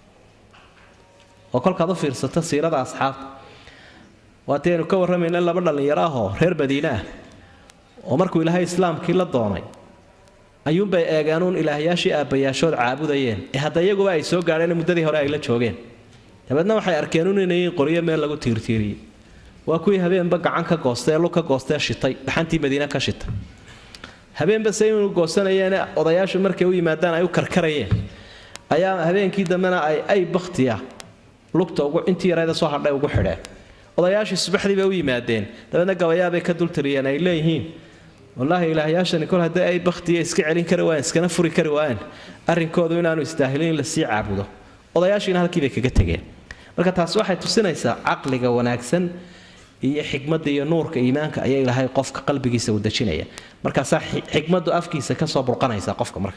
oo kolkaad u fiirsato siirada asxaabta waatii aynu ka warramayna laba dhallinyaro ahoo reer madiine ah oo markuu ilaahay islaamkii la doonay ayuunbay eegeenuun ilaahyaashii aabbayaashood caabudayeen ee hadda iyaguba ay soo gaadheen muddadii hore ay la joogeen dabeedna waxay arkeenuun inay qoryo meel lagu tiirtiiriyey waa kuwii habeenba gacan ka goostay ee lug ka goostee shitay dhaxantii madiine ka shitay habeenba se inuu goosanayeen odayaashu markay u yimaadaan ay u karkarayeen ayaa habeenkii dambena ay ay baktiya lugta ugu intii yarayda soo hadhay ugu xidheen odayaashii subaxdii bay u yimaadeen dabeedna gabayaabay ka dultiriyeen ay leeyihiin wallaahi ilaahyaashani kol haddii ay baktiya iska celin kari waayeen iskana furi kari waayeen arrinkoodu inaanu istaahilin in lasii caabudo odayaashiina halkiibay kaga tegeen marka taasi waxay tusinaysaa caqliga wanaagsan iyo xikmadda iyo nuurka iimaanka ayaa ilaahay qofka qalbigiisa u dejinaya markaasaa xikmaddu afkiisa kasoo burqanaysa qofka marka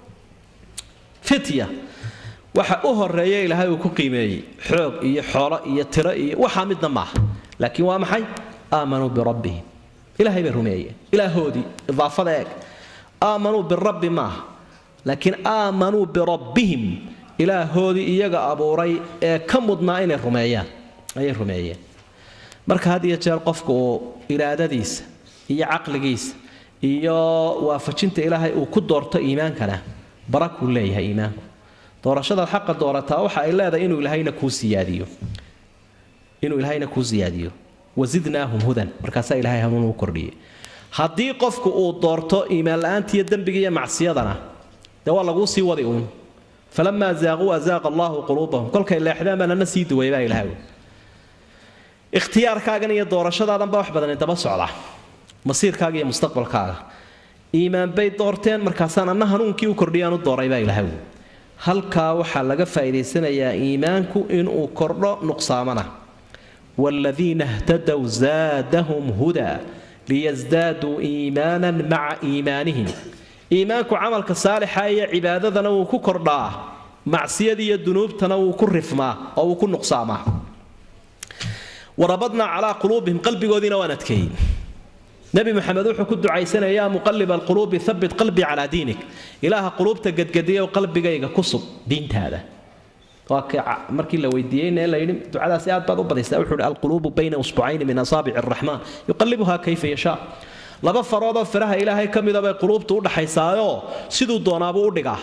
fitya waxa u horeeya ilaahay uu ku qiimeeyey xoog iyo xoolo iyo tiro iyo waxaa midna maaha laakiin waa maxay aamanuu birabbihim ilaahay bay rumeeyeen ilaahoodii idaafada eeg aamanuu birabbi maaha laakiin aamanuu birabbihim ilaahoodii iyaga abuuray ee ka mudnaa inay rumeeyaan ayay rumeeyeen marka had iyo jeer qofku uu iraadadiisa iyo caqligiisa iyo waafajinta ilaahay uu ku doorto iimaankana barakuu leeyahay iimaanku doorashadaad xaqa doorataa waxa ay leedahay inuu ilaahayna kuu siyaadiyo inuu ilaahayna kuu siyaadiyo wasidnaahum hudan markaasaa ilaahay hanuun u kordhiyey haddii qofku uu doorto iimaan la-aantiiyo dembiga iyo macsiyadana dee waa laguu sii wadi uun falamaa zaaquu azaaqa allahu quluubahum kolkay leexdeen baa nana sii duway baa ilahay ikhtiyaarkaagan iyo doorashadaadanba wax badani daba socda masiirkaaga iyo mustaqbalkaaga iimaan bay doorteen markaasaan anna hanuunkii u kordhiyaan u dooray baa ilahay halkaa waxaa laga faa'iidaysanayaa iimaanku inuu kordho nuqsaamana waaladiina htadow zaadahum hudaa liyasdaaduu iimaanan maca iimaanihim iimaanku camalka saalixa iyo cibaadadana wuu ku kordhaa macsiyada iyo dunuubtana wuu ku rifmaa oo wuu ku nuqsaamaa warabadnaa calaa quluubihim qalbigoodiina waan adkeeyey nebi maxamed wuxuu ku ducaysanaya yaa muqaliba alquluubi habit qalbii calaa diinik ilaaha quluubta gadgadiyow qalbigayga ku sub diintaada waa markii la weydiiyeyna la yidhi ducadaasi aad baad u badaysaa wuxuu hi alquluubu bayna usbucayni min asaabici araxmaan yuqalibuhaa kayfa yashaa laba faroodoo firaha ilaahay ka mida bay quluubtu u dhaxaysaayoo siduu doonaabuu u dhigaa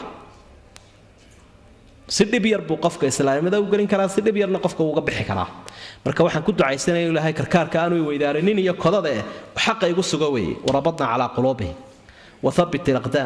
si dhib yar buu qofka islaamnimada u gelin karaa si dhib yarna qofka uuga bixi karaa marka waxaan ku ducaysanaya ilaahay karkaarka aanu weydaarinin iyo kodada eh xaqa igu suga weeye warabadna calaa quluubihim wathabit ilaqdaam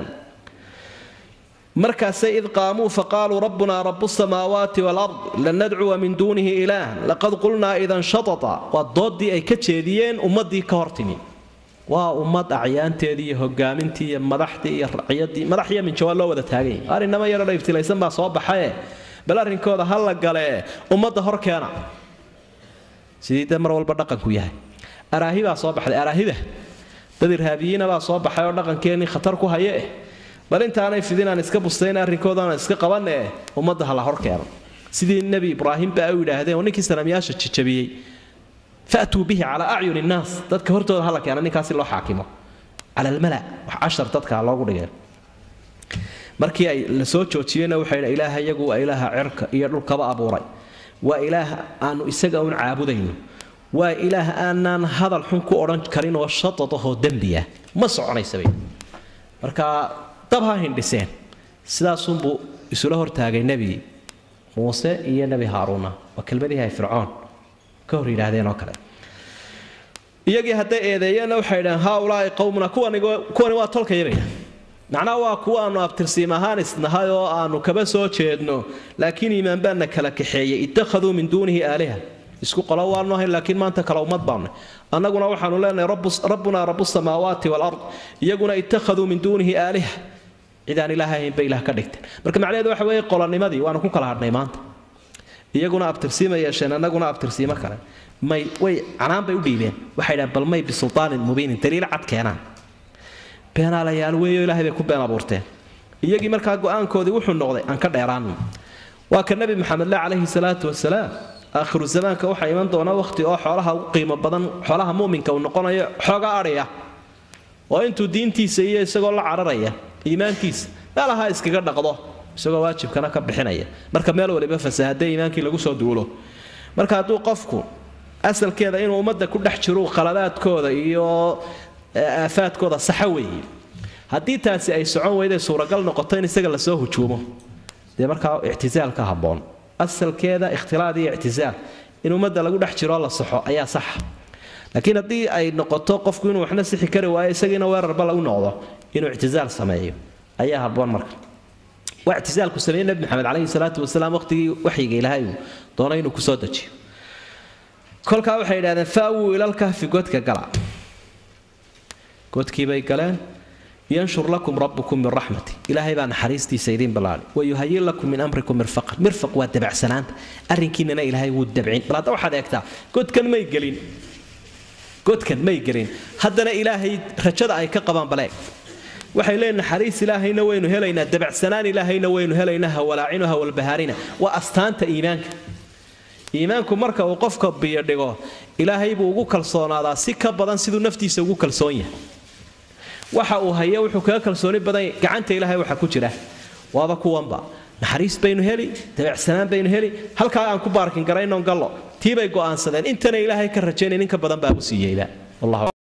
markaasay id qaamuu faqaaluu rabbunaa rabu samaawaati walard lan nadcuwa min duunihi ilaahan laqad qulnaa idan shatata waa doodii ay ka jeediyeen ummadii ka hortimi waa ummad acyaanteedii iyo hogaamintii iyo madaxdii iyo raciyadii madax iyo minjawaa loo wada taaganya arrinama yaro dhaybtilaysan baa soo baxaye bal arrinkooda ha la gale ummadda hor keena sidii de mar walba dhaqanku yahay araahi baa soo baxday araahida dad irhaabiyiina baa soo baxay oo dhaqankeenii khatar ku haye eh bal intaanay fidinaan iska bustayn arrinkoodaana iska qabanne eh ummadda ha la hor keeno sidii nebi ibraahim baa u yidhaahdeen oo ninkii sanamyaasha jijabiyey fatuu bihi calaa acyuni innaas dadka hortooda hala keena ninkaasi loo xaakimo cala almala wax cashar dadka loogu dhigeen markii ay la soo joojiyeyna waxay dha ilaaha iyagu waa ilaaha cirka iyo dhulkaba abuuray waa ilaah aanu isaga un caabudayno waa ilaah aanaan hadal xun ku odhan karin oo shatadahoo dembiya ma soconaysabay marka dab ha hindhiseen sidaasunbuu isula hortaagay nebi muuse iyo nebi haaruuna waa kelmadihii ay fircoon ka hor yidhaahdeen oo kale iyagii hadday eedeeyeenna waxay dhaheen haaulaai qowmuna kuwani waa tolkayabaya macnaha waa kuwa aanu abtirsiim ahaan isnahay oo aanu kaba soo jeedno laakiin iimaan baana kala kaxeeyey ittakhaduu min duunihi aaliha isku qolo waanu ahayn laakiin maanta kale ummad baanu annaguna waxaanu leenahay rabbunaa rabu samaawaati walard iyaguna ittakhaduu min duunihi aaliha cidaan ilaah ahayn bay ilaah ka dhigteen marka macnaheedu waxa weeye qolonimadii waanu ku kala hadhnay maanta iyaguna abtirsiima yeesheen annaguna abtirsiimo kale may way canaan bay u dhiibeen waxay dhahan bal may bisultaanin mubiinin daliil cad keenaan beenaalayaal weeyo ilaahay bay ku been abuurteen iyagii markaa go-aankoodii wuxuu noqday aan ka dheeraanno waa ka nebi maxamed le calayhi salaatu wasalaam aakhiru zamaanka waxaa iman doona wakhti oo xoolaha ugu qiimo badan xoolaha muuminka uu noqonayo xooga adhaya oo intuu diintiisa iyo isagoo la cararaya iimaankiisa meelaha iskaga dhaqdo isagoo waajibkana ka bixinaya marka meel waliba fasahaday iimaankii lagu soo duulo marka hadduu qofku asalkeeda inuu ummadda ku dhex jiro khaladaadkooda iyo aafaadkooda saxa weeye haddii taasi ay socon weyday suuragal noqoto in isaga lasoo hujuumo dee markaa ictisaal ka habboon asalkeeda ikhtilaad iyo ictisaal in ummadda lagu dhex jiroo la saxo ayaa saxa laakiin haddii ay noqoto qofku inuu waxna sixi kari waayo isagiina weerarba lagu noqdo inuu ictisaal sameeyo ayaa habboon marka waa ictisaalku sameeyey nebi maxamed calayhi salaatu wasalaam waqtigii waxyiga ilaahay uu doonay inuu kusoo dejiyo kolkaa waxay yidhahdeen faawuu ilalkahfi godka gala godkiibay galeen yanshur lakum rabbukum min raxmati ilaahay baa naxariistiisa idiin ballaadhi wayuhayin lakum min amrikum mirfaqan mirfaq waa dabacsanaanta arrinkiinana ilaahay wuu dabcin bal hadda waxaad eegtaa godkan may gelin godkan may gelin haddana ilaahay rajada ay ka qabaan baleeg waxay leeyihin naxariis ilaahayna waynu helaynaa dabacsanaan ilaahayna waynu helaynaa hawalaacinu hawalbahaarina waa astaanta iimaanka iimaanku marka uu qofka biyo dhigo ilaahay buu ugu kalsoonaadaa si ka badan siduu naftiisa ugu kalsoon yahay waxa uu hayo wuxuu kaga kalsooni badan gacanta ilaahay waxa ku jira waaba kuwanba naxariis baynu heli dabacsanaan baynu heli halkaa aan ku baarkin garaynon gallo tii bay go'aansadeen intana ilaahay ka rajaynay ninka badan baa u siiyeyba